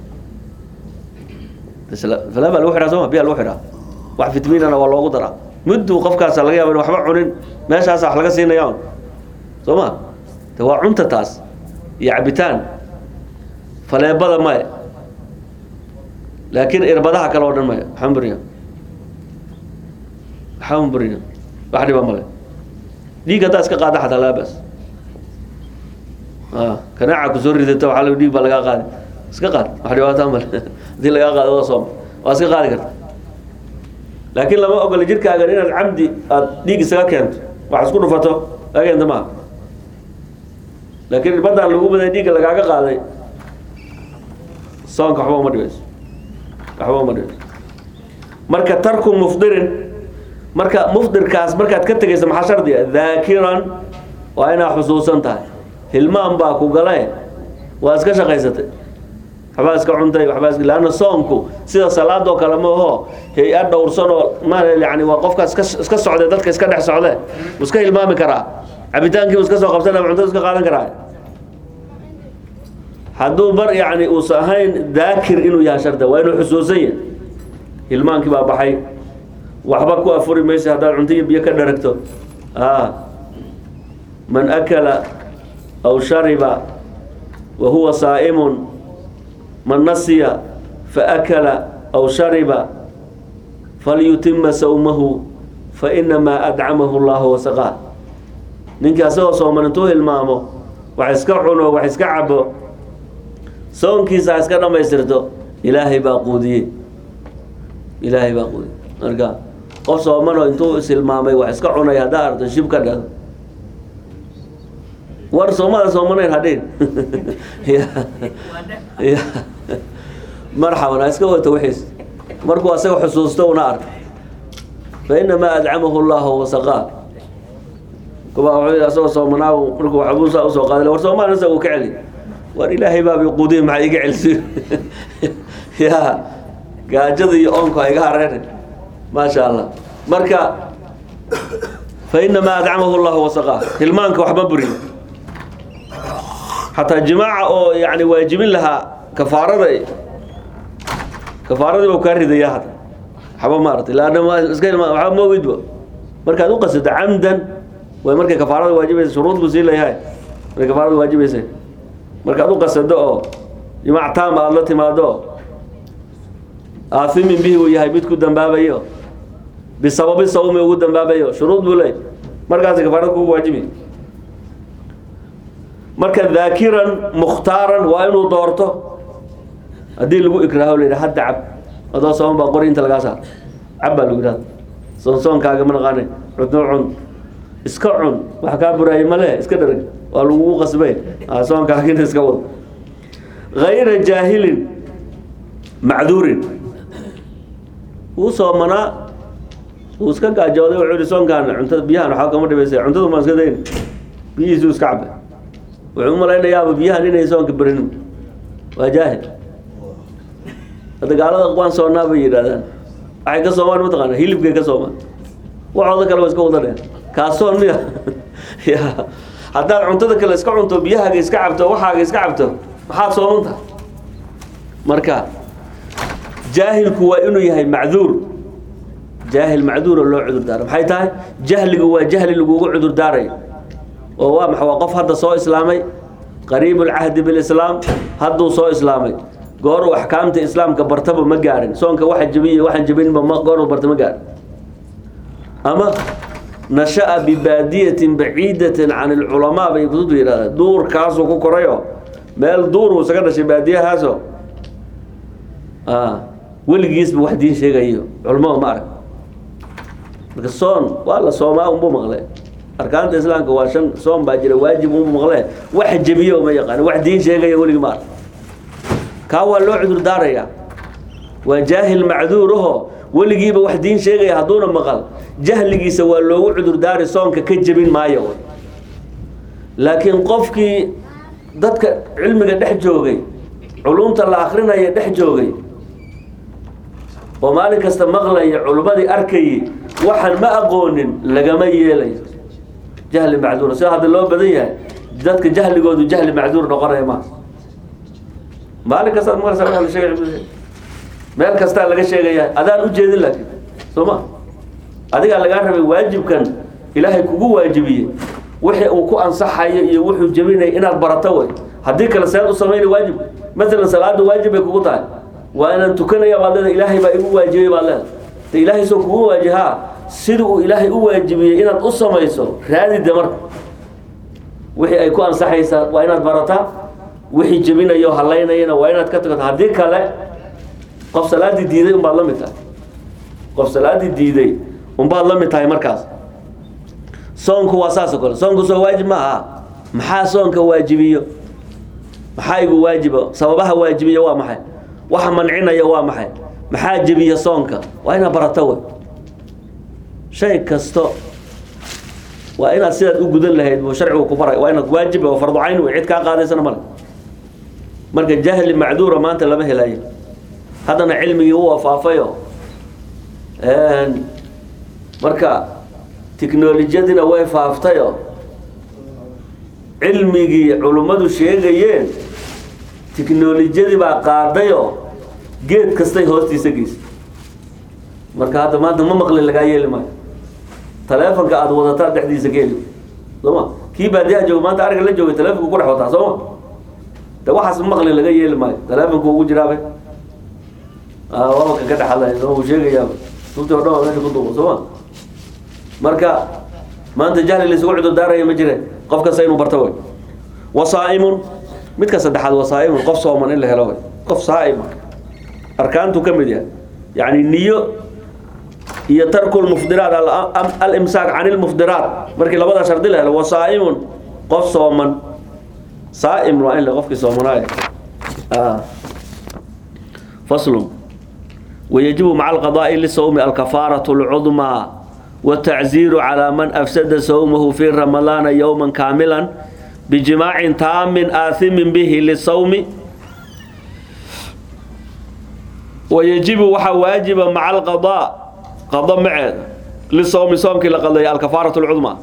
faleebaa lagu xidhaa sooma biyaa lagu xidhaa wax fitamiinana waa loogu daraa mudduu qofkaasa laga yaaba in waxba cunin meeshaasa wax laga siinaya un soo ma de waa cunta taas iyo cabitaan faleebada maya laakiin irbadaha kale oo dhan maya waxaan buriya waxaan buriya wax dhiba male dhiig haddaa iska qaada xataa laa bas kanaaca kusoo ridata waxaa lagu dhiig baa lagaa qaadi iska qaad wax dhibaataa male hadii lagaa qaado waa sooma waa iska qaadi karta laakiin lama ogola jirkaagan inaad camdi aada dhiig isaga keento wax isku dhufato laga keenta maaha laakiin irbadaan lagu baday dhiigga lagaaga qaaday soonka waxba uma dhibayso waxba uma dhibayso marka tarku mufdirin marka mufdirkaas markaad ka tegaysa maxaa shardiga daakiran waa inaad xusuusan tahay hilmaan baa ku gale waa iska shaqaysatay waxbaa iska cuntay waxbaa iska laanna soonku sida salaadoo kale ma aho hay-ad dhowrsan oo ma yani waa qofka iska iska socday dadka iska dhex socde mu iska hilmaami karaa cabitaankii mu iska soo qabsan ama cuntada iska qaadan karaa hadduu bar yani uusan ahayn daakir inuu yahay sharda waa inuu xusuusan yahay hilmaankii baa baxay waxba ku afuri maysa haddaad cunto iyo biyo ka dharagto man akala aw shariba wa huwa saa'imun man nasiya faakala aw shariba falyutima sawmahu fainamaa adcamahu llahu wasaqaa ninkii asagoo sooman intuu hilmaamo wax iska cuno wax iska cabo soonkiisa ha iska dhamaystirto ilaahay baa quudiyey ilaahay baa quudiyey marka qof soomanoo intuu ishilmaamay wax iska cunay haddaa arto shib ka dhado war soomada soomanayn hadhin marxaban ha iska wato wixiis markuu asaga xusuusto una ark fainamaa adcamahu llahu wasaqaa kuba wuxuu yidhi asagoo soomanaa markuu waxbuusaa usoo qaaday war soomaan isaga uu ka celi war ilaahay baabi quudiye maxaa iga celisi ya gaajada iyo oonku ha iga hareerin maasha allah marka fainamaa adcamahu llahu wasaqaa hilmaanka waxma buriyo xataa jimaaca oo yani waajibin lahaa kafaarada kafaaradii bau kaa ridaya hata waxba maarata laanna iska hilmaa waxba ma ogidba markaad u qasato camdan way markay kafaarada waajibaysa shuruud buu sii leeyahay markay kafaarada waajibaysa markaad u qasado oo jimaac taama aada la timaado aathimin bihi uu yahay mid ku dambaabayo bisababi sawmi ugu dambaabayo shuruud buu leeyahy markaasi kafaarada kugu waajibi marka daakiran mukhtaaran waa inuu doorto haddii lagu ikraaho la yidhaha hadda cab adoo sooman baa qori inta lagaa saar cab baa lagu yidhahda soon soonkaaga ma naqaane cudno cun iska cun wax kaa buraayay male iska dharag waa lagugu qasbay soonkaagina iska wado hayra jaahilin macduurin wuu soomanaa wuu iska gaajooday wuxuu yihi soonkaan cuntada biyahan waxaa kama dhibaysa cuntadu maan iska dayn biyihiisuu iska cabay wuxuu u malaynayaaba biyahan inay soonka berinin waa jaahil hadda gaalada waan soonaa bay yidhahdaan waxay ka soomaan mataqaana hilibkay ka soomaan waxooda kale waa iska wadaneen kaasoon miya ya haddaad cuntada kale iska cunto biyahaaga iska cabto waxaaga iska cabto maxaad soomanta marka jaahilku waa inuu yahay macduur jaahil macduura loo cudur daaro maxay tahay jahligu waa jahli lagugu cudur daarayo oo waa maxa waa qof hadda soo islaamay qariib ulcahdi bilislaam hadduu soo islaamay gooruu axkaamta islaamka bartaba ma gaarin soonka waxa jabiya waxaan jabinba ma gooruu barta ma gaarin ama nasha'a bibaadiyatin baciidatin can ilculamaa bay kutubtu yidhahdaan duurkaasuu ku korayo meel duuruu isaga dhashay baadiyahaaso weligiisba wax diin sheegayo culamada ma arag marka soon waa la soomaa unbuu maqle arkaanta islaamka waa shan soon baa jira waajib unbuu maqle wax jabiyo ma yaqaan wax diin sheegaya weligi ma arag kaa waa loo cudur daarayaa waa jaahil macduuraho weligiiba wax diin sheegaya hadduuna maqal jahligiisa waa loogu cudur daari soonka ka jebin maayo laakiin qofkii dadka cilmiga dhex joogay culumta la akrinaya dhex joogay oo maalin kasta maqlaya culummadii arkayay waxaan ma aqoonin lagama yeelayo jahli macduura sida hadda loo badan yahay dadka jahligoodu jahli macduur noqonaya maa maalin kastaad maqlaysa waa la sheegay meel kastaa laga sheegaya adaan u jeedin laakiin soo ma adigaa lagaa rabay waajibkan ilaahay kugu waajibiyey wixii uu ku ansaxayo iyo wuxuu jebinaya inaad barato way haddii kale seed u samayna waajib maalan salaada waajib bay kugu tahay waa inaan tukanaya baad leedahay ilaahay baa igu waajibiyey baad leedahay de ilaahay soo kugu waajihaa sida uu ilaahay u waajibiyey inaad u samayso raadide marka wixii ay ku ansaxaysaa waa inaad barataa wixii jebinayo halaynayana waa inaad ka tagto haddii kale qof salaadii diiday unbaad la mid tahay qof salaadii diiday unbaad la mid tahay markaas soonku waa saas oo kale soonku soo waajib ma aha maxaa soonka waajibiyo maxaa igu waajiba sababaha waajibiya waa maxay waxa mancinaya waa maxay maxaa jebiya soonka waa inaad barato wey shay kasto waa inaad sidaad u gudan lahayd buu sharcigu ku baray waa inaad waajib oo fardu cayn wey cid kaa qaadaysana male marka jahli macduura maanta lama helayo haddana cilmigii u afaafayo marka tiknolojiyadina way faaftayo cilmigii culummadu sheegayeen tiknolojiyadii baa qaadayo geed kastay hoostiisa geysay marka hadda maanta ma maqli lagaa yeeli maayo taleefonka aada wadataa dhexdiisa ka heli sooma kii baadiyaha jooga maanta ariga la joogay taleefonku ku dhex wataa sooma de waxaas maqli laga yeeli maayo taleefonku ugu jiraabe wabanka ka dhex hadlaya soo uu sheegayaaba runtii o dhan waa meesha ku duuba sooma marka maanta jahli laysugu cudur daaraya ma jire qof kasta inuu barto way wasaa'imun midka saddexaad wasaa'imun qof sooman in la helo way qof saa'ima arkaantu ka mid yahay yacni niyo iyo tarku lmufdiraat alimsaak can ilmufdiraat markii labada shardi la helo wasaa'imun qof sooman saa'im waa in le qofkii soomanaayo faslun ويجب مع القضاء للصوم الكفارة العظمى والتعزير على من أفسد صومه في رمضان يوما كاملا بجماع تام آثم به للصوم ويجب وحا واجب مع القضاء قضاء معه للصوم صوم كلا قضاء الكفارة العظمى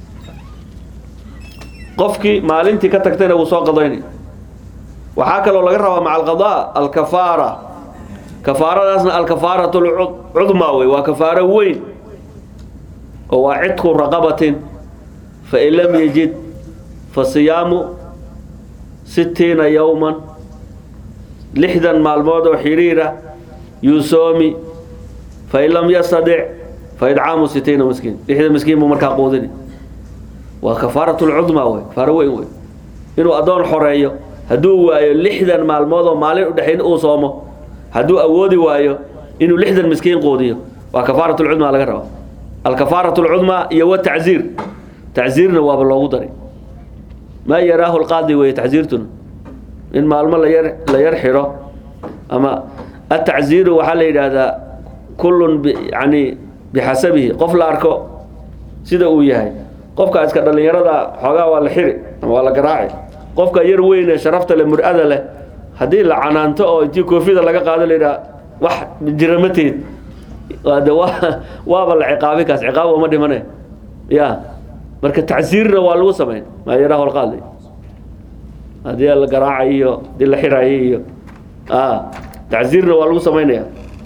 قفكي مالنتي كتكتين وصو قضيني وحاكا لو لقرها مع القضاء الكفارة كفارة الكفارة العظمى وكفارة وين هو عتق رقبة فإن لم يجد فصيام ستين يوما لحدا مع الموت وحريرة يسومي فإن لم يستطع فإدعام ستين مسكين لحدا مسكين ممركا قوذني وكفارة العظمى وي كفارة وين وي إنه أدون حرية هدو وايو لحدا مع الموت ومالين ودحين أوصومه هدو أودي وايو إنه لحدا مسكين قوذيه وكفارة العظمى لغا ربا الكفارة العظمى هي التعزير تعزيرنا واب الله دري ما يراه القاضي وهي تعزيرتنا إن ما المال لا يرحره أما التعزير وحال هذا كل ب يعني بحسبه قف أركو سيدا وياهي قفك أسكت اللي يرى حقا ولا حري ولا قراعي qofka yar weyn ee sharafta leh mur-ada leh haddii la canaanto oo intii koofida laga qaado la yidhaha wax jira ma tihid waa de waa waaba la ciqaabi kaas ciqaab uma dhimane ya marka tacsiirna waa lagu samayn maa yaraa holqaad haddii la garaacay iyo hadii la xiraayo iyo a tacsiirna waa lagu samaynaya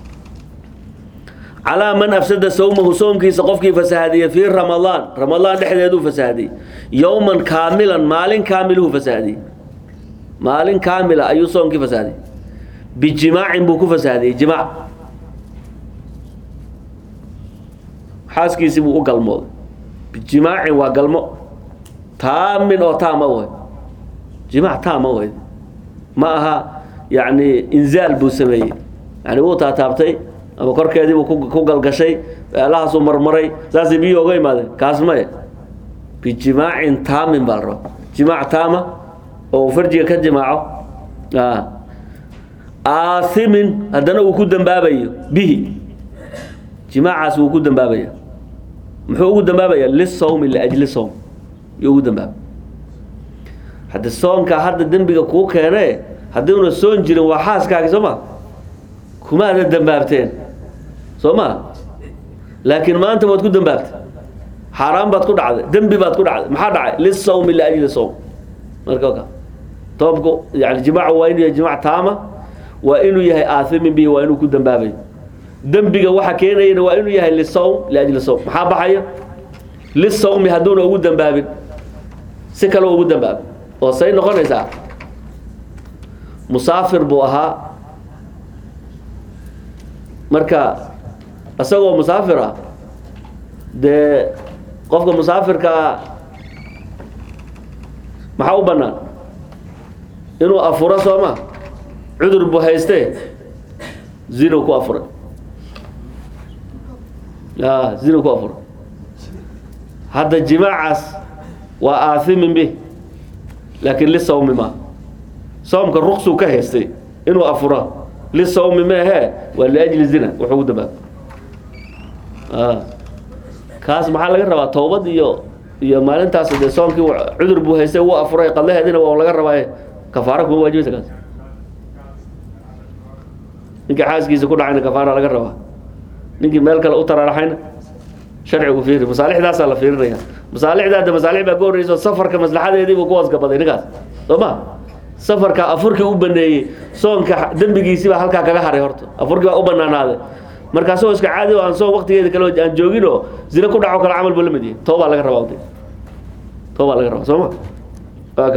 calaa man afsada sawmahu soomkiisa qofkii fasahadiyey fii ramadaan ramadaan dhexdeeduu fasahadiyey yowman kaamilan maalin kaamiluhu fasahadiyey maalin kaamila ayuu soomkii fasahadiyey bijimaacin buu ku fasahadiyey jimaac xaaskiisii buu u galmooday bijimaacin waa galmo taamin oo taama way jimaac taama way ma aha yacni inzaal buu sameeyey yani wuu taataabtay ama korkeedii buu ku- ku galgashay meelahaasuu marmaray saasay biyo oga imaadeen kaas maye bijimaacin taamin baa la rabaa jimaac taama oo uu farjiga ka jimaaco a aathimin haddana uu ku dambaabayo bihi jimaacaas wuu ku dambaabaya muxuu ugu dambaabaya lisawmi liajli sawm yuu ugu dambaabay hadde soonka hadda dembiga kuu keene haddiuna soon jirin waa xaaskaagi soo ma kuma ada dambaabteen soo ma laakiin maanta waad ku dambaabtay xaaraan baad ku dhacday dembi baad ku dhacday maxaa dhacay lisawmi liajli sawm marka ka toobku yani jimaacu waa inuu yahay jimaac taama waa inuu yahay aathimin bihi waa inuu ku dambaabayo dembiga waxa keenayana waa inuu yahay lisawm liajli sawm maxaa baxaya lisawmi hadduuna ugu dambaabin si kale ugu dambaabin oo say noqonaysaa musaafir buu ahaa marka isagoo musaafir ah dee qofka musaafirkaa maxaa u bannaan inuu afuro soo ma cudur buu haystee zinu ku afuray a zinu ku afuray hadda jimaacaas waa aathimin bih laakiin lisawmi ma soomka ruqsuu ka haystay inuu afuro lisawmi meehe waa liajli zina wuxuu ugu dambaabay a kaas maxaa laga rabaa towbad iyo iyo maalintaas dee soomkii wa- cudur buu haystay wuu afuray qadlaheedina waa laga rabaa kafaara kuma waajibaysa kaas ninkii xaaskiisa ku dhacayna kafaara laga rabaa ninkii meel kale u taraaraxayna sharcigu fiiri masaalixdaasaa la fiirinaya masaalixda hadda masaalix baa ka horreyso safarka maslaxadeedii buu ku wasgabaday ninkaas soo ma safarka afurkii u baneeyey soonka dembigiisii baa halkaa kaga haray horta afurkii baa u banaanaaday markaasoo iska caadi oo aan soon waqtigeeda kale aan joogin oo zina ku dhaco kale camal buu la mid yahay toobaa laga rabaa waqti toobaa laga rabaa soo ma waaka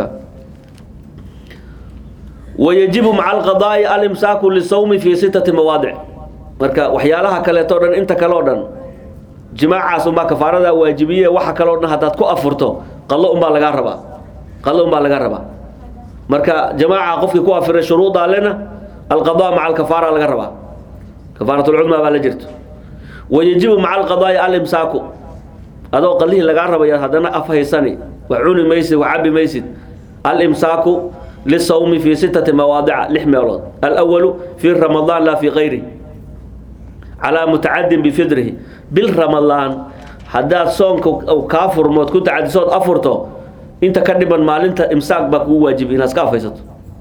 wayajibu maca alqadaa'i alimsaaku lisawmi fi sittati mawaadic marka waxyaalaha kaleeto dhan inta kale o dhan jimaacaas unbaa kafaaradaa waajibiye waxa kale o dhan haddaad ku afurto qallo unbaa lagaa rabaa qallo unbaa lagaa rabaa marka jamaaca qofkii ku afiray shuruudaa lena alqadaa maca alkafaara laga rabaa kafaaratulcudmaa baa la jirto wayajibu maca alqadaa'i alimsaaku adoo qallihii lagaa rabaya haddana af haysani wax cuni maysid wax cabi maysid alimsaaku lisawmi fi sittati mawaadica lix meelood alawalu fi ramadaan laa fi kayri calaa mutacadin bifidrihi bil ramadaan haddaad soonka uu kaa furmood ku tacadisood afurto inta ka dhiman maalinta imsaak baa kugu waajibi inaad iska afaysato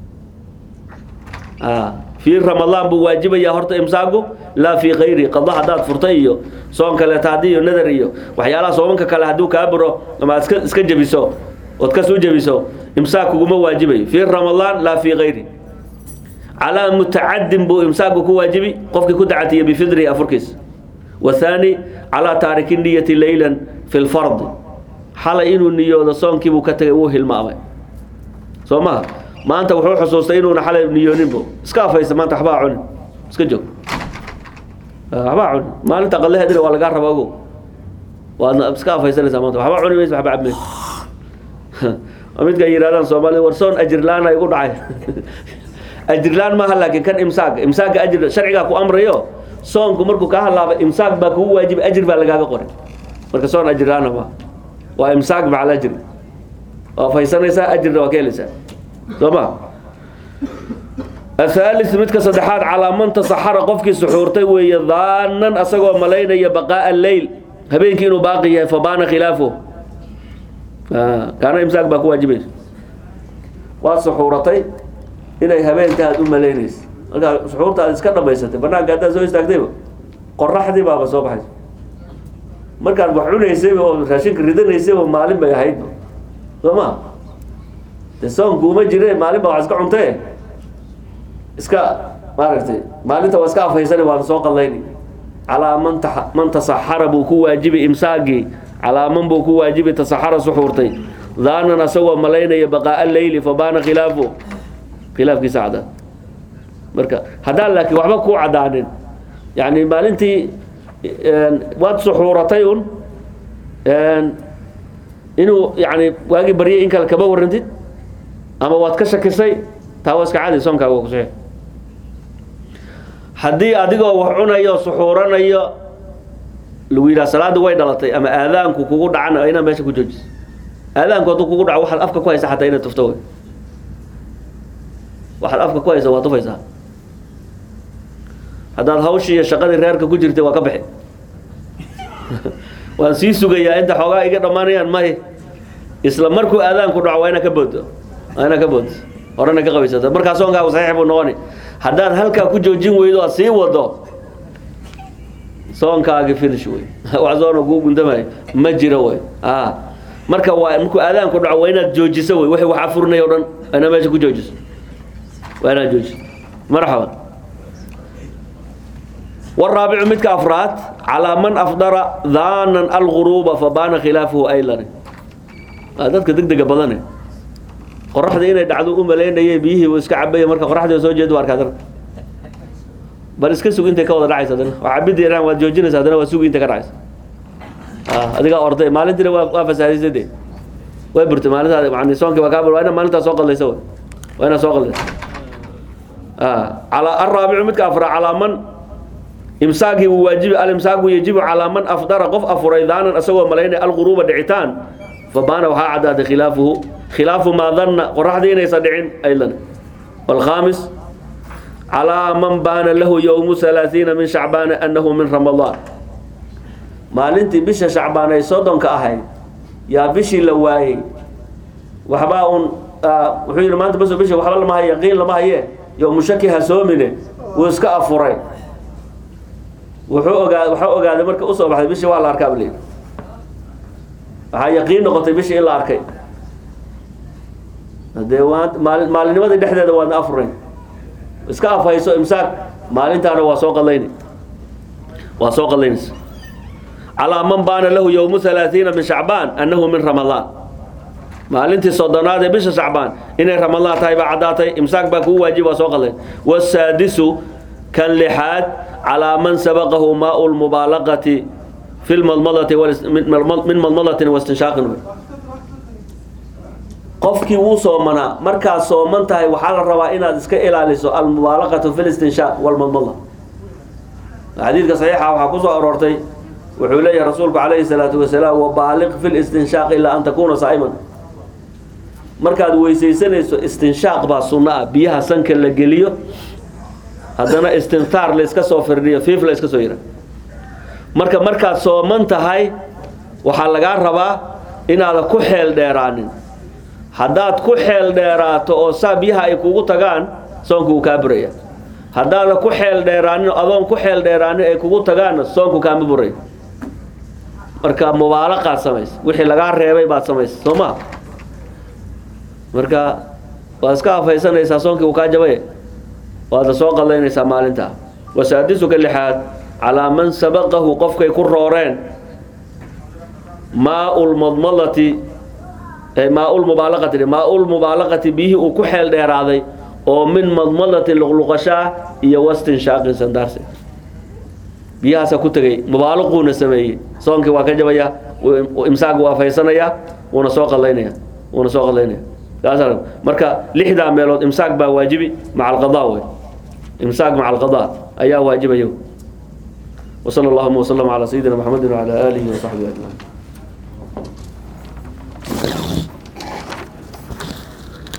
fii ramadaan buu waajibayaa horta imsaaku laa fii kayri qada haddaad furtay iyo soon kaleeta haddii iyo nadar iyo waxyaalaha soomanka kale hadduu kaa buro ama aad iska iska jebiso ood kas u jebiso imsaak kuguma waajibayo fii ramadaan laa fii kayri calaa mutacadin buu imsaaku ku waajibi qofkii ku tacatiya bifidrihi afurkiis wathaani calaa taariki niyati leylan fi lfardi xalay inuu niyoodo soonkiibuu ka tagay wuu hilmaamay soo maha maanta wuxuu xusuustay inuuna xalay niyooninbo iska afaysa maanta waxbaa cunin iska joog waxbaa cunin maalinta qalaheedina waa lagaa raba ogow waadna iska afaysanaysaa maanta waxba cuni maysa waxba cabmaysa midka ay yidhahdaan soomaalida war soon ajirlaan igu dhacay ajirlaan maaha laakiin kan imsaak imsaaka ajir sharcigaa ku amrayo soonku markuu kaa halaabay imsaak baa kugu waajibay ajir baa lagaaga qoray marka soon ajirlaana maaha waa imsaak maca alajri waa faysanaysaa ajirna waa ka helaysaa soo ma athaalis midka saddexaad calaa man tasaxara qofkii suxuurtay weeye daanan asagoo malaynaya baqaa'a leyl habeenkii inuu baaqi yahay fabaana khilaafu kaana imsaak baa ku waajibaysa waad suxuuratay inay habeenka aad u malaynaysa markaa suxuurta aad iska dhamaysatay banaanka haddaad soo istaagtayba qoraxdii baaba soo baxaysa markaad wax cunaysayba oo raashinka ridanaysayba maalin bay ahaydba soo ma de soonku uma jire maalin baa wax iska cuntee iska maaragtay maalinta waa iska afhaysani waana soo qallayni calaa man ta man tasaxara buu ku waajibay imsaagii calaa man buu ku waajibay tasaxara suxuurtay daanan asagoo malaynaya baqaa'a leyli fabaana khilaafu khilaafkiisa cadaan marka haddaan laakiin waxba kuu cadaanin yani maalintii waad suxuuratay un inuu yani waagii baryay in kale kama warantid ama waad ka shakisay taa waa iska cadi soonkaaga waa kusaxiix haddii adigoo wax cunayo suxuuranayo lagu yidhaha salaadda way dhalatay ama aadaanku kugu dhacana inaad meesha ku joojiso aadaanku hadduu kugu dhaco waxaad afka ku haysa xataa inaad tufto wey waxaad afka ku haysa waa tufaysaa haddaad hawshii iyo shaqadii reerka ku jirtay waa ka bixi waan sii sugayaa inta xoogaa iga dhammaanayaan may isla markuu aadaanku dhaco waa inaa ka boodo waa inaa ka boodo horena ka qabaysata markaa soonkaagu saxiix buu noqoni haddaad halkaa ku joojin weydo aad sii wado soonkaagi finish wey wax soona kuu guntamayo ma jiro wey a marka waa markuu aadaanku dhaco waa inaad joojiso wey wixii wax afurinay o dhan waa inaad meesha ku joojiso waa inaad joojiso marxaban والرابع متك أفراد على من أفضر ظانا الغروب فبان خلافه أيضا dadka degdega badane qoraxda inay dhacdo u malaynayay biyihii uu iska cabay marka qoraxda soo jeedo arkaa dar bal iska sug intay ka wada dhacaysa hadana waa cabidi iraan waad joojinaysa hadana waa sugi intay ka dhacaysa ah adiga orday maalintiina waa waa fasaadisay de way burtay maalinta macni soonkii waa kaabal waa ina maalintaa soo qallaysa way waa ina soo qallaysa ah ala الرابع midka afra ala man imsaaqi uu waajibi al-imsaaqu yajibu ala man afdara qof afuraydanan asagoo malaynay al-ghuruba dhicitaan fabaana waxaa cadaaday khilaafuhu khilaafu maa danna qoraxdii inaysan dhicin aydan والخامس على من بان له يوم ثلاثين من شعبان أنه من رمضان maalintii bisha shacbaan ay soddonka ahayd yaa bishii la waayey waxbaa un wuxuu yidhi maanta bas bisha waxba lama haye yaqiin lama haye yowmu shaki ha soomine wuu iska afuray wuxuu ogaa waxaa ogaaday marka usoo baxday bishii waa la arkaa bal waxaa yaqiin noqotay bishii in la arkay hadee waa maali maalinimadii dhexdeeda waadna afurayn iska afhayso imsaak maalintaana waa soo qadlayni waa soo qadlaynaysa calaa man baana lahu yowmu halaathiina min shacbaan annahu min ramadaan maalintii soddonaad ee bisha shacbaan inay ramadaan tahay baa caddaatay imsaak baa kugu waajib waa soo qadlayn wasaadisu kan lixaad calaa man sabaqahu maau lmubaalaqati fi lmadmadati min madmadatin wastinshaaqin qofkii wuu soomanaa markaad sooman tahay waxaa la rabaa inaad iska ilaaliso almubaalaqatu fi listinshaaq walmadmada xadiidka saxiixa waxaa kusoo aroortay wuxuu leeyahay rasuulku calayhi salaatu wasalaam wabaaliq fi listinshaaq ilaa an takuuna saa'iman markaad weysaysanayso istinshaaq baa sunno ah biyaha sanka la geliyo haddana istintaar la iska soo firdhiyo fiif la iska soo yira marka markaad sooman tahay waxaa lagaa rabaa inaadan ku xeel dheeraanin haddaad ku xeel dheeraato oo saa biyaha ay kugu tagaan soonku wuu kaa buraya haddaadan ku xeel dheeraanin adoon ku xeel dheeraanin ay kugu tagaanna soonku kaama buray marka mubaalaqaad samaysa wixii lagaa reebay baad samaysa soo ma marka waad iska afhaysanaysaa soonkii uu kaa jabay waadna soo qadaynaysaa maalintaa wasaadisuka lixaad calaa man sabaqahu qofkay ku rooreen maau lmadmadati maau lmubaalaqati maau lmubaalaqati biyihii uu ku xeel dheeraaday oo min madmadati luqluqashaa iyo wastinshaaqin sandaarse biyahaasa ku tegay mubaalaquuna sameeyey soonkii waa ka jabaya imsaaq waa faysanayaa wuuna soo qalaynaya wuuna soo qalaynaya saas marka lixdaa meelood imsaaq baa waajibi maca alqadaa wey imsaaq maca alqadaa ayaa waajibaya وصلى اللهم وسلم على سيدنا محمد وعلى آله وصحبه أجمعين